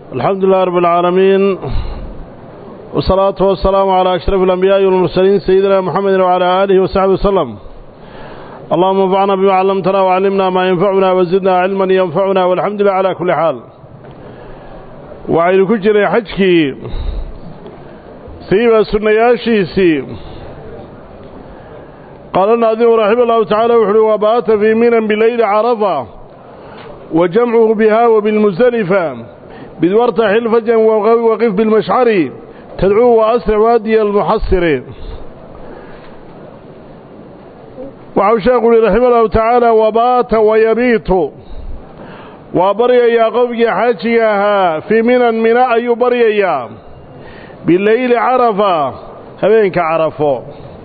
الحمد لله رب العالمين والصلاة والسلام على أشرف الأنبياء والمرسلين سيدنا محمد وعلى آله وصحبه وسلم اللهم انفعنا بما علمتنا وعلمنا ما ينفعنا وزدنا علما ينفعنا والحمد لله على كل حال وعين كجري حجكي سيبا سنياشيسي قال الناظم رحمه الله تعالى وحلو وبات في منا بليل عرفة وجمعه بها وبالمزدلفة بدورت حلفة وقف بالمشعر تدعوه وأسرع وادي المحصر وعو شيخ رحمه الله تعالى وبات ويبيت وبري يا قفك حاجيها في منا منا أي بري يا بالليل عرفة هبينك عرفه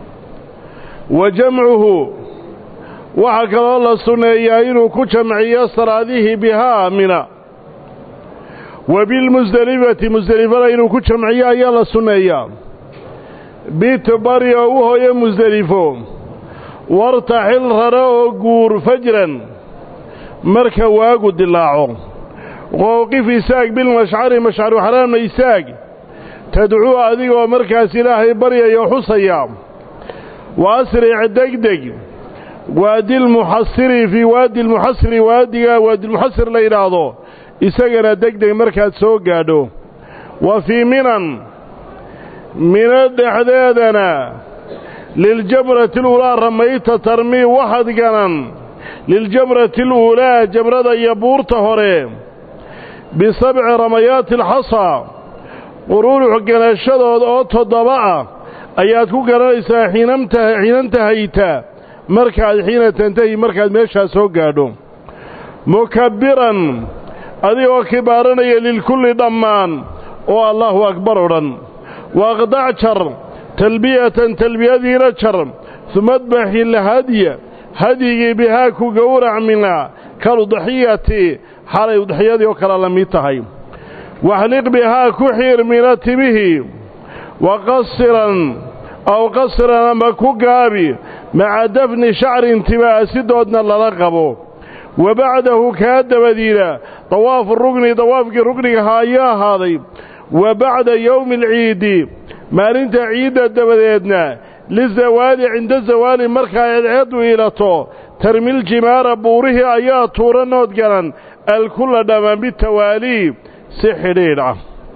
وجمعه waxaa kaloo la sunneeyaa inuu ku jamciyo salaadihii bihaa mina wa bilmusdelifati musdelifada inuu ku jamciyo ayaa la sunneeyaa bit bari oo u hooyo musdelifo wartaxil rare oo guur fajran marka waagu dilaaco qowqif isaag bilmashcari mashcaru xaraamna isaag tadcuu adigoo markaas ilaahay baryayo xusaya wa asric degdeg waadi lmuxasiri fii waadi lmuxasiri waadiga waadilmuxasir la yidhaahdo isagana degdeg markaad soo gaadho wa fii minan mino dhexdeedana liljamrati aluulaa ramayta tarmii waxad ganan liljamrati aluulaa jamrada iyo buurta hore bisabci ramayaati alxasa quruurux ganashadooda oo toddoba ah ayaad ku garanaysaa xiinantahayta markaad xiina tantahi markaad meeshaa soo gaadho mukabbiran adigoo kibaaranaya lilkulli dhammaan oo allaahu akbar odhan waaqdac jar talbiyatan talbiyadiina jar uma adbaxi lhadya hadyigii bihaa ku gowrac mina kaludxiyati xalay udxiyadii oo kale la mid tahay waxliq bihaa ku xiir mina timihii wa qasiran aw qasiran ama ku gaabi maca dafni shacrin timaasidoodna lala qabo wa bacdahu kaa dabadiina dawaafu rugni dawaafkii rugnigaha ayaa ahaaday wa bacda yowmi alciidi maalinta ciidda dabadeedna lizawaali cinda zawaali markaa eedceeddu iilato tarmil jimaara buurihii ayaa tuura nood galan alkulla dhammaan bitawaalii si xidhiidh ah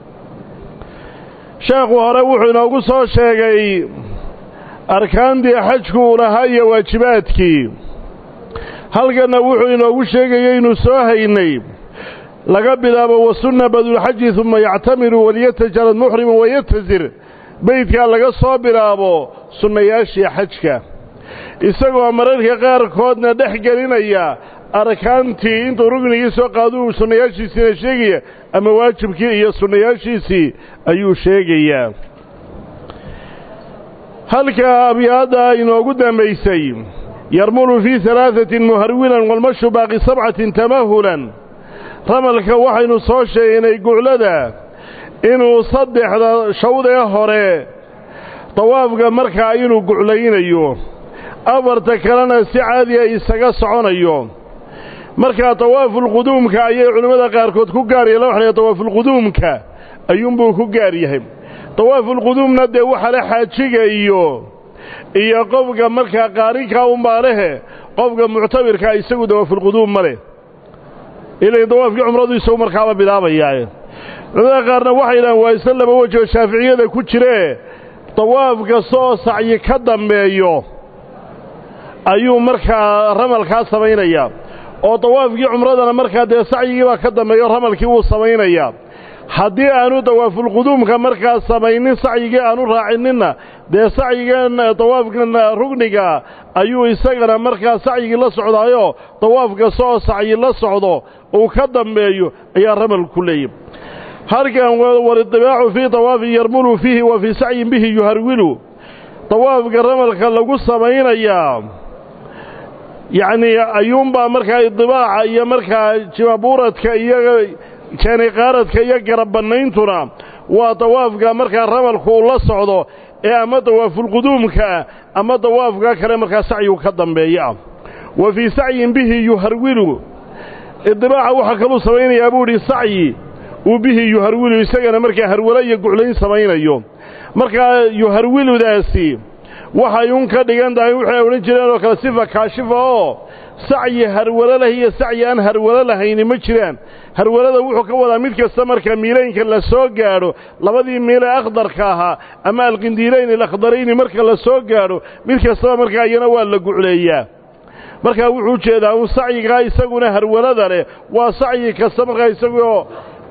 sheekhu hore wuxuu inoogu soo sheegay arkaantii xajku uu lahaa iyo waajibaadkii halkanna wuxuu inoogu sheegayay inuu soo haynay laga bilaabo wasunna badulxaji uma yactamiru waliyatajalad muxrimu wayatazir beydkaa laga soo bilaabo sunnayaashii xajka isagoo mararka qaarkoodna dhex gelinaya arkaantii intuu rugnigii soo qaado uu sunnayaashiisiina sheegaya ama waajibkii iyo sunnayaashiisii ayuu sheegayaa halka abyaadda inoogu dambaysay yarmulu fii halaaثatin muharwilan walmashu baaqi sabcatin tamahulan ramalka waxaynu soo sheegnay guclada inuu saddexda shawdee hore dawaafka markaa inuu guclaynayo afarta kalena si caadiya isaga soconayo markaa dawaafulquduumka ayay culimmada qaarkood ku gaar yahen waxa la dawaafulquduumka ayuunbuu ku gaar yahay dawaafulquduumna dee waxa le xaajiga iyo iyo qofka markaa qaarinkaa unbaa lehe qofka muctabirkaa isagu dawaafulquduum ma leh ilay dawaafkii cumradu isagu markaaba bilaabayaaye culimada qaarna waxay yidhahaan waa isla laba weji oo shaaficiyada ku jiree dawaaf kasta oo sacyi ka dambeeyo ayuu markaa ramalkaa samaynayaa oo dawaafkii cumradana markaa dee sacyigii baa ka dambeeyo ramalkii wuu samaynayaa haddii aanu dawaafulquduumka markaa samaynin sacyigii aanu raacininna dee sacyigan dawaafkan rugniga ayuu isagana markaa sacyigii la socdaayoo dawaaf kasta oo sacyi la socdo uu ka dambeeyo ayaa ramalku leeyahy halkan walidibaacu fii dawaafin yarmulu fiihi wa fii sacyin bihi yuharwilu dawaafka ramalka lagu samaynayaa yacnii ayuunbaa markaa idibaaca iyo markaa jimaabuuradka iyo jaaniqaaradka iyo garabbanayntuna waa dawaafka markaa ramalku uu la socdo ee ama dawaafulquduumkaa ama dawaafka kale markaa sacyigu ka dambeeya ah wa fii sacyin bihi yuharwilu idibaaca waxaa kaluu samaynayaa buu idhi sacyi uu bihi yuharwilu isagana markaa harwalo iyo guclayn samaynayo markaa yuharwiludaasi waxay un ka dhigan tahay waxay odhan jireen oo kale sifa kaashifa oo sacyi harwalo leh iyo sacyi aan harwalo lahayni ma jiraan harwalada wuxuu ka wadaa mid kasta marka miilaynka la soo gaadho labadii miile akhdarka ahaa ama alqindiilayn alakdarayni marka la soo gaadho mid kastaba markaa iyana waa la gucleeyaa markaa wuxuu jeedaa un sacyigaa isaguna harwalada leh waa sacyi kasta markaa isagoo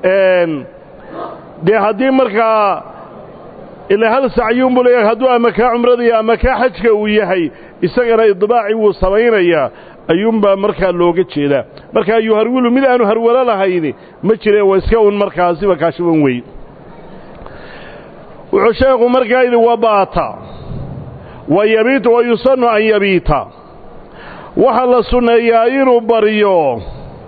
dee haddii markaa ilaa hal sacyuunbuu leeyahay hadduu ama kaa cumrada iyo ama kaa xajka uu yahay isagana idbaaci wuu samaynayaa ayuunbaa markaa looga jeedaa markaa yuharwilu mid aanu harwalo lahayni ma jire waa iska un markaa siba kaashiban wey wuxuu sheekhu markaa yidhi wabaata wa yabiitu wa yusannu an yabiita waxaa la sunneeyaa inuu baryo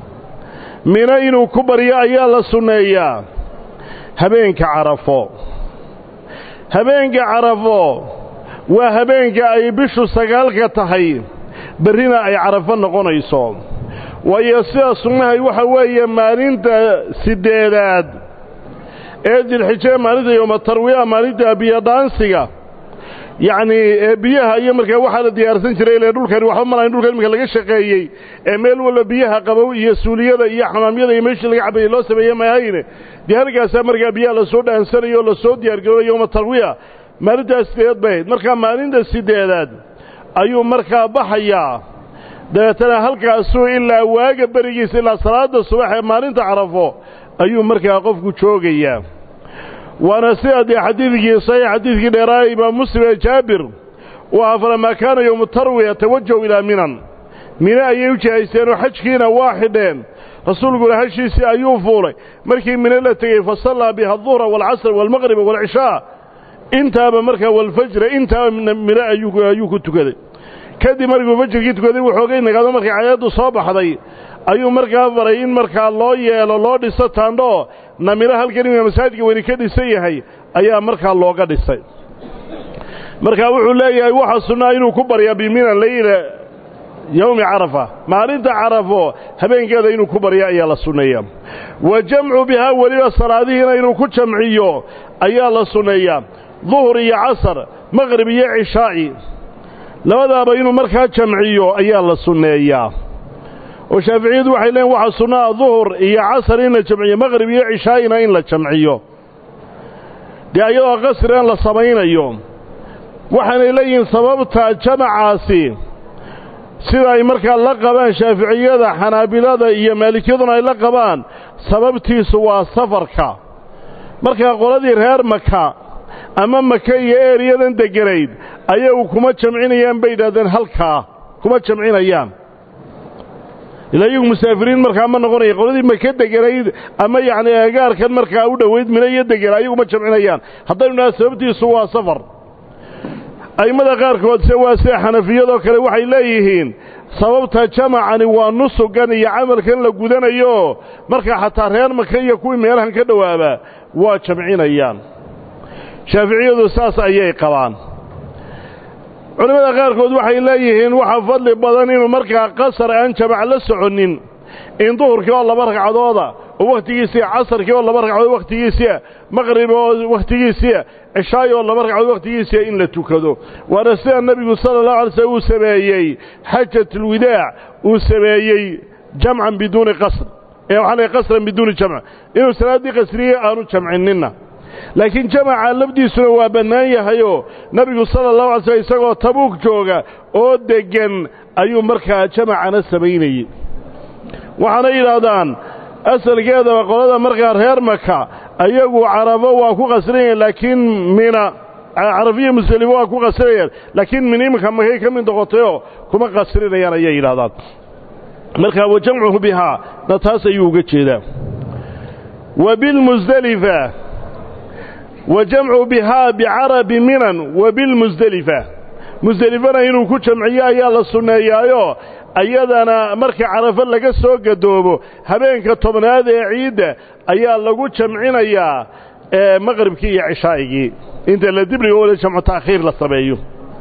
mino inuu ku baryo ayaa la sunneeyaa habeenka carafo habeenka carafo waa habeenka ay bishu sagaalka tahay berrina ay carafo noqonayso waayo sida sunnahay waxa weeye maalinta siddeedaad ee dilxijee maalinta yooma tarwiya maalinta biyodhaansiga yacnii ee biyaha iyo markaa waxaa la diyaarsan jiray ile dhulkani waxba malayn dhulka iminka laga shaqeeyey ee meel walba biyaha qabow iyo suuliyada iyo xamaamyada iyo meeshii laga cabayey loo sameeye mahayne dee halkaasaa markaa biyaha lasoo dhaansanayo o lasoo diyaargarooba yooma tarwiya maalintaas sideedaad bay ahayd markaa maalinta siddeedaad ayuu markaa baxayaa dabeetana halkaasuu ilaa waaga berigiisa ilaa salaada subax ee maalinta carafo ayuu markaa qofku joogayaa waana sida dee xadiidkii saxiix xadiidkii dheeraaya imaam muslim ee jaabir uu ahaa falamaa kaana yowmu tarwiya tawajahu ilaa minan mine ayay u jihaysteen oo xajkiina waa xidheen rasuulkuna hashiisii ayuu fuulay markii mine la tegey fa sallaa biha aduhra waalcasr waalmaqriba waalcishaa intaaba markaa walfajra intaaba mine ayuu ku tukaday kadib markuu fajrkii tukaday wuxoogay nagaado markay cayaaddu soo baxday ayuu markaa faray in markaa loo yeelo loo dhiso taandho namiro halkan imika masaajidka weyni ka dhisan yahay ayaa markaa looga dhisay markaa wuxuu leeyahay waxaa sunnaa inuu ku baryaa bimina layla yowmi carafa maalinta carafo habeenkeeda inuu ku barya ayaa la sunneeyaa wa jamcu bihaa weliba salaadihiina inuu ku jamciyo ayaa la sunneeyaa duhur iyo casar maqrib iyo cishaa'i labadaaba inuu markaa jamciyo ayaa la sunneeyaa oo shaaficiyadu waxay leeyiin waxaa sunnaa duhur iyo casar in la jamciyo maqrib iyo cishaa'ina in la jamciyo dee ayadoo qasrigan la samaynayo waxaanay leeyihiin sababta jamacaasi sida ay markaa la qabaan shaaficiyada xanaabilada iyo maalikiyaduna ay la qabaan sababtiisu waa safarka markaa qoladii reer maka ama maka iyo eeriyadan degganayd ayagu kuma jamcinayaan bay yidhahdeen halkaa kuma jamcinayaan ilaa iyagu musaafiriin markaa ma noqonaya qoladii maka deganayd ama yacni eegaarkan markaa u dhowayd mina iyo degana ayagu ma jamcinayaan haddaynu dhaha sababtiisu waa safar a'immada qaarkood se waa sida xanafiyadoo kale waxay leeyihiin sababta jamacani waa nusugan iyo camalkan la gudanayo markaa xataa reer maka iyo kuwii meelahan ka dhowaaba waa jamcinayaan shaaficiyadu saas ayay qabaan culimmada qaarkood waxay leeyihiin waxaa fadli badan inuu markaa qasar aan jamac la soconnin in duhurkii oo laba ragcadooda oo wakhtigiisia casarkii oo laba ragcadood wakhtigiisia maqrib oo wakhtigiisia cishaayi oo laba ragcadood wakhtigiisia in la tukado waana sida nebigu sala allahu alay slm uu sameeyey xajatulwidaac uu sameeyey jamcan biduuni qasr ee waxaa lay qasran biduuni jamc inuu salaaddii qasriye aanu jamcininna laakiin jamaca lafdiisuna waa bannaan yahayoo nebigu sala allahu alay slm isagoo tabuug jooga oo deggan ayuu markaa jamacana samaynayey waxaana yidhaahdaan asalkeedaba qolada markaa reer maka ayagu carafo waa ku qasrinayaan laakiin mina carafiya muslimo waa ku qasrinayaan laakiin min iminka makay ka mid noqotayoo kuma qasrinayaan ayay yidhahdaan markaa wa jamcuhu bihaa na taas ayuu uga jeedaa wa bilmusdelifa wa jamcu bihaa bicarabi minan wa bilmusdelifa musdelifana inuu ku jamciyo ayaa la sunneeyaayo ayadana marka carafo laga soo gadoobo habeenka tobnaad ee ciidda ayaa lagu jamcinayaa maqribkii iyo cishaa'igii inta la dibriga oo jamcu ta'khiir la sameeyo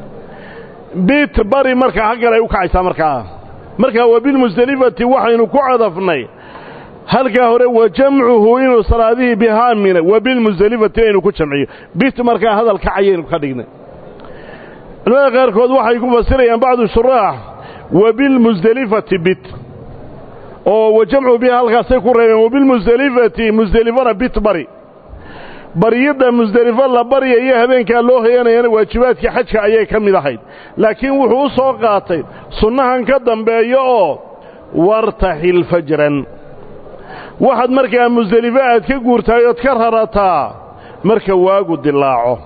bit bari markaa haggan ay u kacaysaa markaa markaa wa bilmusdelifati waxaynu ku cadafnay halkaa hore wa jamcuhu inuu salaadihii bihaa mina wa bilmusdelifati inaynu ku jamciyo bit markaa hadal kacayaynu ka dhignay culamada qaarkood waxay ku fasirayaan bacdu shuraax wa bilmusdelifati bit oo wa jamcuhu bihaa halkaasay ku reebeen wa bilmusdelifati musdelifana bit bari baryidda musdelifo la baryayo habeenkaa loo hoyanayana waajibaadkii xajka ayay ka mid ahayd laakiin wuxuu u soo qaatay sunnahan ka dambeeyo oo wartaxil fajran waxaad markaa musdelifo aad ka guurtahay ood ka rarataa marka waagu dilaaco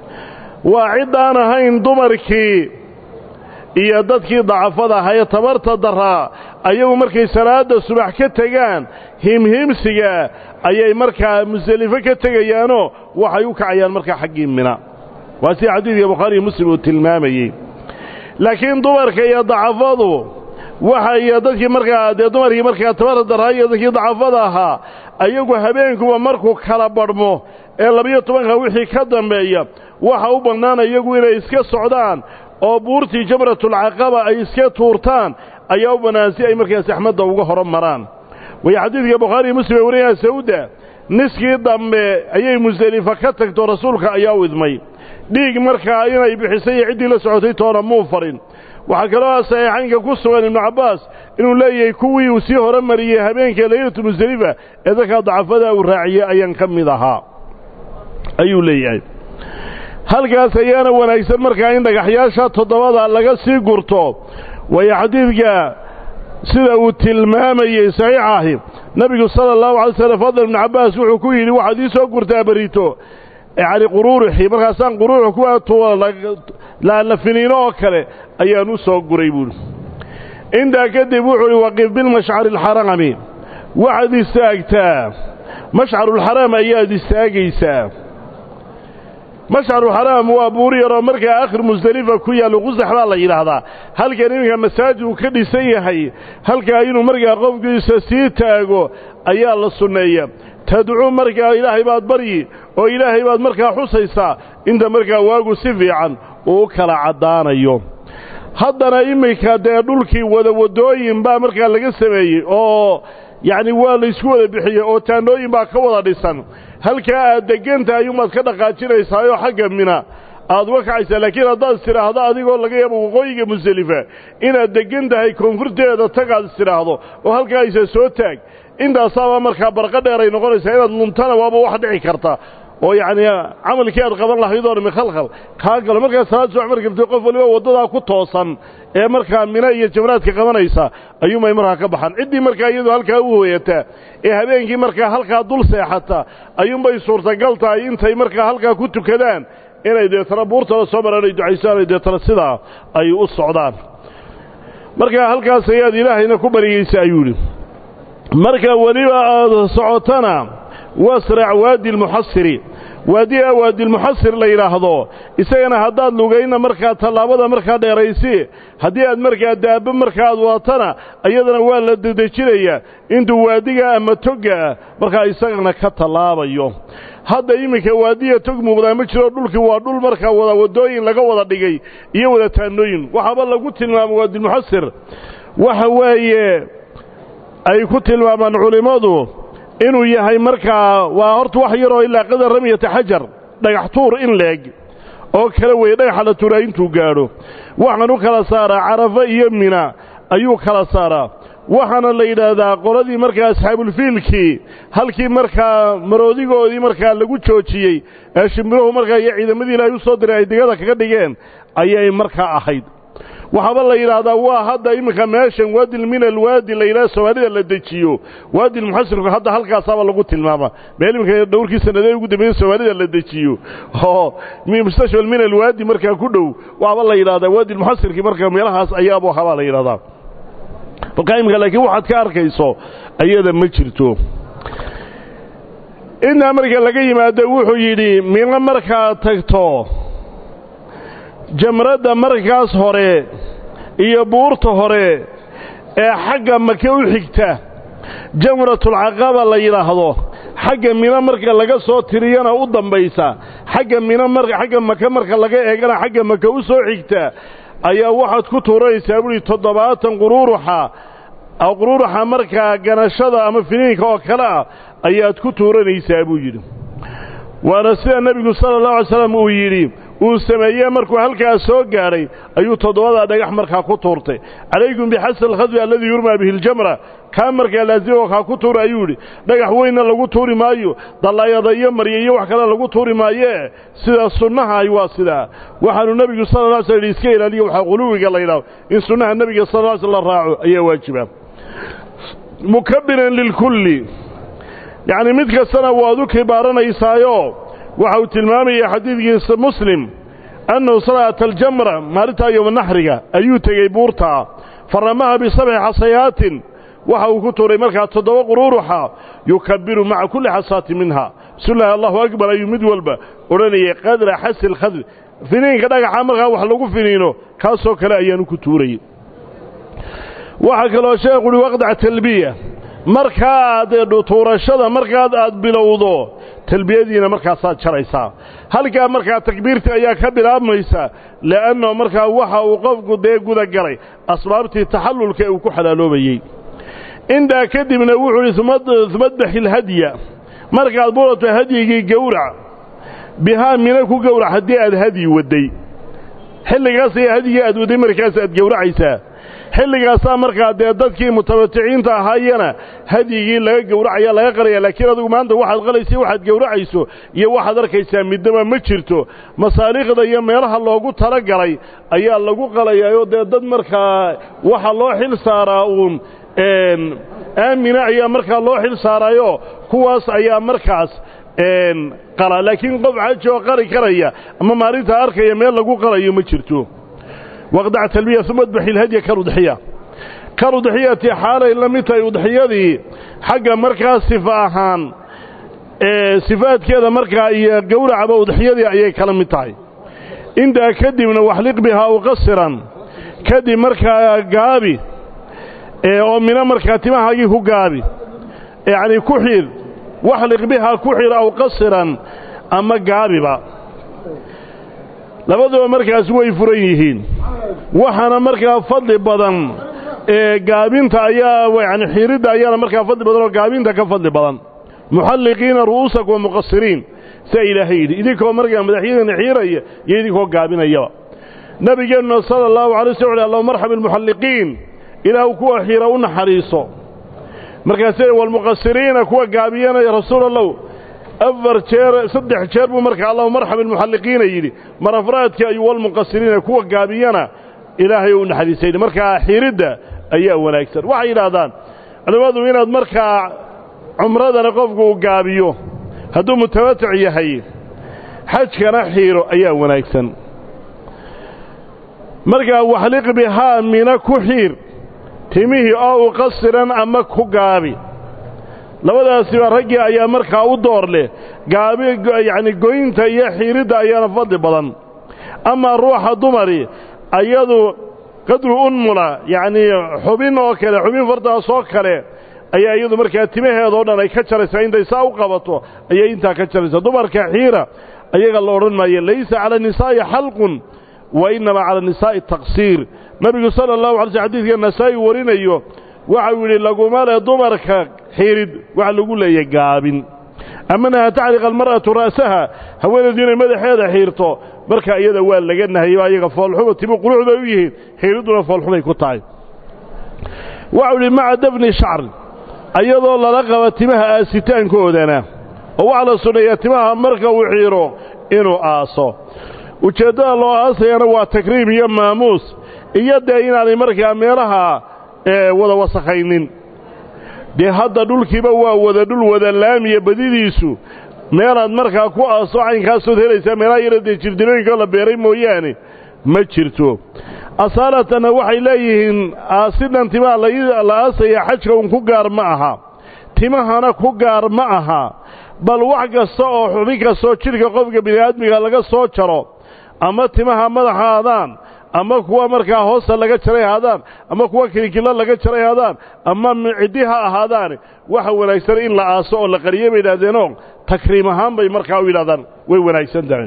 waa ciddaan ahayn dumarkii iyo dadkii dacafada ahaa ee tabarta daraa ayagu markay salaadda subax ka tegaan himhimsiga ayay markaa musdelifo ka tegayaanoo waxay u kacayaan markaa xaggii mina waa sida xadiidka bukhaariiyo muslim uu tilmaamayey laakiin dumarka iyo dacafadu waxa iyo dadkii markaa dee dumarkii markaa tabarta daraa iyo dadkii dacafada ahaa ayagu habeenkuba markuu kala badhmo ee labiyo tobanka wixii ka dambeeya waxa u bannaan iyagu inay iska socdaan oo buurtii jamratulcaqaba ay iska tuurtaan ayaa u bannaan si ay markaas axmadda uga horo maraan way xadiidka bukhaariiyo muslim ee warinaya sawda niskii dambe ayay musdelifa ka tagto rasuulka ayaa u idmay dhiig markaa inay bixisay iyo ciddii la socotay toona muu farin waxaa kaloo saxiixaynka ku sugan ibnu cabbaas inuu leeyahay kuwii uu sii hore mariyey habeenka laylatu musdelifa ee dadkaa dacafada uu raaciyey ayaan ka mid ahaa ayuu leeyahay halkaas ayaana wanaagsan markaa in dhagaxyaasha toddobada laga sii gurto waayo xadiidka sida uu tilmaamayey saxiix ahi nebigu sala allahu alay slam fadl ibnu cabbaas wuxuu ku yidhi waxaad ii soo gurtaa berito yacni quruuruxii markaasaan quruuruxu kuwa la finiino oo kale ayaan u soo guray buuhi intaa kadib wuxuu uhi waqif bilmashcari alxaraami waxaad istaagtaa mashcarulxaraam ayaad istaagaysaa mashcarulxaraam waa buur yaroo markaa akhir musdelifa ku yaallo qusax baa la yidhaahdaa halkan iminka masaajid uu ka dhisan yahay halkaa inuu markaa qofkiisa sii taago ayaa la sunneeya tadcuu markaa ilaahay baad baryi oo ilaahay baad markaa xusaysaa inta markaa waagu si fiican uu u kala caddaanayo haddana iminka dee dhulkii wada waddooyin baa markaa laga sameeyey oo yacni waa laysku wada bixiyey oo taannooyin baa ka wada dhisan halkaa aad deggantahay ayuunbaad ka dhaqaajinaysaayoo xagga mina aad uga kacaysaa laakiin haddaad istidhaahdo adigoo laga yaabo waqooyiga musdelifa inaad deggan tahay koonfurteeda tagaad istidhaahdo oo halkaa aysa soo taag intaasaaba markaa barqa dheer ay noqonaysaa inaad luntana waaba wax dhici karta oo yacni camalkii aad qaban lahayd oo dhami khalkhal kaa galo markaa salaad subax markabtay qof waliba waddadaa ku toosan ee markaa mina iyo jamraadka qabanaysa ayuunbay markaa ka baxaan ciddii markaa iyadu halkaa u hooyataa ee habeenkii markaa halkaa dul seexata ayuunbay suurtagal tahay intay markaa halkaa ku tukadaan inay deetana buurtala soo maraan ay ducaysaan ay deetana sidaa ay u socdaan markaa halkaas ayaad ilaahayna ku baryaysa ayuu yidhi marka weliba aad socotana wasrac waadi almuxasiri waadiga waadiilmuxasir la yidhaahdo isagana haddaad lugayna markaa tallaabada markaa dheeraysi haddii aad markaa daabbo marka aad wadatana iyadana waa la dedejinayaa intuu waadiga ama toggaa markaa isagana ka tallaabayo hadda iminka waadiya tog muuqdaa ma jiro dhulkii waa dhul markaa wada waddooyin laga wada dhigay iyo wada taannooyin waxaaba lagu tilmaamay waadiilmuxasir waxa weeye ay ku tilmaamaan culimmadu inuu yahay markaa waa horta wax yaroo ilaa qadar ramyata xajar dhagax tuur in leeg oo kala weeye dhagaxa la tuuraa intuu gaadho waxaan u kala saaraa carafo iyo mina ayuu kala saaraa waxaana la yidhaahdaa qoladii markaa asxaabulfiilkii halkii markaa maroodigoodii markaa lagu joojiyey ee shimbiruhu markaa iyo ciidamadii ilaahay u soo diray ay digada kaga dhigeen ayay markaa ahayd waxaaba la yidhaahdaa waa hadda iminka meeshan waadil min alwaadi la yidhaha soomaalida la dejiyo waadilmuxasirku hadda halkaasaaba lagu tilmaama meel iminka dhowrkii sanadee ugu dambeeyey soomaalida la dejiyo oo mustashfal min alwaadi markaa ku dhow waxaaba la yidhahdaa waadilmuxasirkii markaa meelahaas ayaabuu habaa la yidhahdaa markaa iminka laakiin waxaad ka arkayso ayada ma jirto intaa marka laga yimaado wuxuu yidhi mino markaad tagto jamradda markaas hore iyo buurta hore ee xagga make u xigta jamratulcaqaba la yidhaahdo xagga mino marka laga soo tiriyana u dambaysa xagga mino mar xagga make marka laga eegana xagga make u soo xigta ayaa waxaad ku tuuranaysaa buuhi toddobaatan quruuruxa quruuraxa markaa ganashada ama finiinka oo kale ah ayaad ku tuuranaysaa buu yidhi waana sida nebigu sala allahu alay slam uu yidhi uu sameeyey markuu halkaas soo gaadhay ayuu toddobadaa dhagax markaa ku tuurtay calaykum bixasn alkhadfi alladii yurmaa bihi ljamra kaa markaa laasimo kaa ku tuura ayuu yidhi dhagax weynna lagu tuuri maayo dallaayada iyo marya iyo wax kale lagu tuuri maayee sida sunnaha ay waa sidaa waxaanu nebigu sala la sl iska ilaaliyo waxaa quluwiga la yidhaho in sunnaha nebiga sal ly sl la raaco ayaa waajiba mukabiran lilkulli yacni mid kastana waad u kibaaranaysaayo waxa uu tilmaamaya xadiidkiisa muslim annahu salaata aljamra maalintaa yowma naxriga ayuu tegey buurtaa faramaha bisabci xasayaatin waxa uu ku tuuray markaa toddoba quruuruxa yukabiru maca kulli xasaatin minha bismillahi allahu akbar ayuu mid walba odhanayay qadra xasi lkhadri finiinka dhagaxa markaa wax lagu finiino kaasoo kale ayaanu ku tuurayey waxaa kaloo sheekhu uhi waqdac talbiya markaad tuurashada markaad aad bilowdo talbiyadiina markaasaad jaraysaa halkaa markaa takbiirtii ayaa ka bilaabmaysa le'anno markaa waxa uu qofku dee guda galay asbaabtii taxallulka ee uu ku xalaaloobayey intaa kadibna wuxuu idhi umadbaxi ilhadya markaad burato hadyigii gowrac bihaa mina ku gowrac haddii aad hadyi wadday xilligaas ayaa hadyigii aad wadday markaas aad gowracaysaa xilligaasaa markaa dee dadkii mutabadiciinta ahaayena hadyigii laga gowracaya laga qalaya laakiin adigu maanta waxaad qalaysa waxaad gowracayso iyo waxaad arkaysaa midnaba ma jirto masaaliikhda iyo meelaha loogu talagalay ayaa lagu qalayaayoo dee dad markaa waxa loo xil saaraa uun aamina ayaa markaa loo xil saaraayo kuwaas ayaa markaas qala laakiin qof xaji oo qari karaya ama maalintaa arkaya meel lagu qalayo ma jirto waqdac talbiya uma adbaxi ilhadya kaludxiya kaludxiyati xaalay la mid tahay udxiyadii xagga markaa sifa ahaan sifaadkeeda markaa iyo gowracaba udxiyadii ayay kala mid tahay intaa kadibna waxliq bihaa uqasiran kadib markaa gaabi oo mina markaa timahaagii ku gaabi yacnii ku xidh waxliq bihaa ku xidh aw qasiran ama gaabiba labaduba markaas way furan yihiin waxaana markaa fadli badan ee gaabinta ayaa yani xiiridda ayaana markaa fadli badan oo gaabinta ka fadli badan muxalliqiina ru'uusakum wa muqasiriin saa ilaahay yidhi idinkoo markaa madaxyadiina xiiraya iyo idinkoo gaabinayaba nabigeenna sala allahu alay sl allahu marxam ilmuxalliqiin ilaahu kuwa xiira u naxariiso markaasee walmuqasiriina kuwa gaabiyanaya rasuul allow afar jeer saddex jeer buu markaa allahu marxam ilmuxalliqiina yidhi mar afraadkii ayuu walmuqasiriina kuwa gaabiyana ilaahay u naxariisayni markaa xiiridda ayaa wanaagsan waxay yidhaahdaan culimmadu inaad markaa cumradana qofku uu gaabiyo hadduu mutamatic yahay xajkana xiiro ayaa wanaagsan markaa waxliq bihaa mina ku xiir timihii oo u qasiran ama ku gaabi labadaasiba raggii ayaa markaa u door leh gaabi yacni goynta iyo xiiridda ayaana fadli badan amaa ruuxa dumari ayadu qadru unmula yacnii xubin oo kale xubin fardaas oo kale ayaa iyadu markaa timaheedao dhan ay ka jaraysaa intay saa u qabato ayay intaa ka jaraysaa dumarka xiira ayaga la odhan maayo laysa cala nisaa'i xalqun wa innamaa cala nisaa'i taqsiir nebigu sala allahu alay sl xadidka nasaa'i warinayo waxau yidhi laguma le dumarka xiirid waxa lagu leeyahy gaabin amanaha tacliqa almar'atu ra'saha haweenaydu inay madaxeeda xiirto marka iyada waa laga nahayba ayaga foolxuba timu qurux bay u yihiin xiiridduna foolxubay ku tahay waxau yidhi maca dafni shacr ayadoo lala qaba timaha aasitaankoodana oo waxaa la sunneeyaa timaha marka uu xiiro inuu aaso ujeeddada loo aasayana waa takriim iyo maamuus iyo dee inaanay markaa meelaha wada wasakhaynin dee hadda dhulkiiba waa wada dhul wada laamiya badidiisu meelaad markaa ku aaso caynkaasood helaysaa meelaha yara dee jirdilooyinka la beeray mooyaane ma jirto asaalatana waxay leeyihiin aasidhan timaha la aasaya xajka un ku gaar ma aha timahana ku gaar ma aha bal wax kasta oo xubin kastoo jidhka qofka bini'aadmiga laga soo jaro ama timaha madaxa haadaan ama kuwa markaa hoosta laga jaray haadaan ama kuwa kilikilla laga jaray haadaan ama ciddi ha ahaadaan waxa wanaagsan in la aaso oo la qariye bay yidhahdeenoo takriim ahaan bay markaa u yidhahdaan way wanaagsan tahay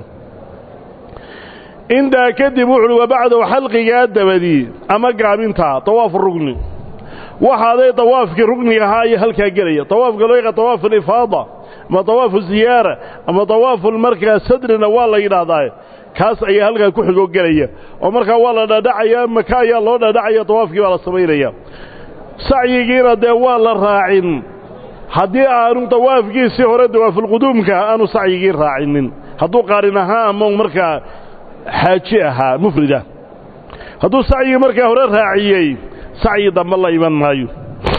intaa kadib wuxuuhi wa bacdahu xalqigaa dabadii ama gaabintaa dawaafu rugni waxaaday dawaafkii rugniga ahaa ayaa halkaa gelaya dawaafka loo yaqa dawaafu alifaada ama dawaafu ziyaara ama dawaafu markaa sadrina waa la yidhaahdaa kaas ayaa halkaa ku xigoo gelaya oo markaa waa la dhadhacayaa maka ayaa loo dhadhacaya dawaafkii baa la samaynaya sacyigiina dee waa la raacin haddii aanu dawaafkiisii hore dawaafulquduumka aanu sacyigii raacinin hadduu qaarin ahaa ama markaa xaaji ahaa mufrida hadduu sacyigii markaa hore raaciyey sacyi dambe la iman maayo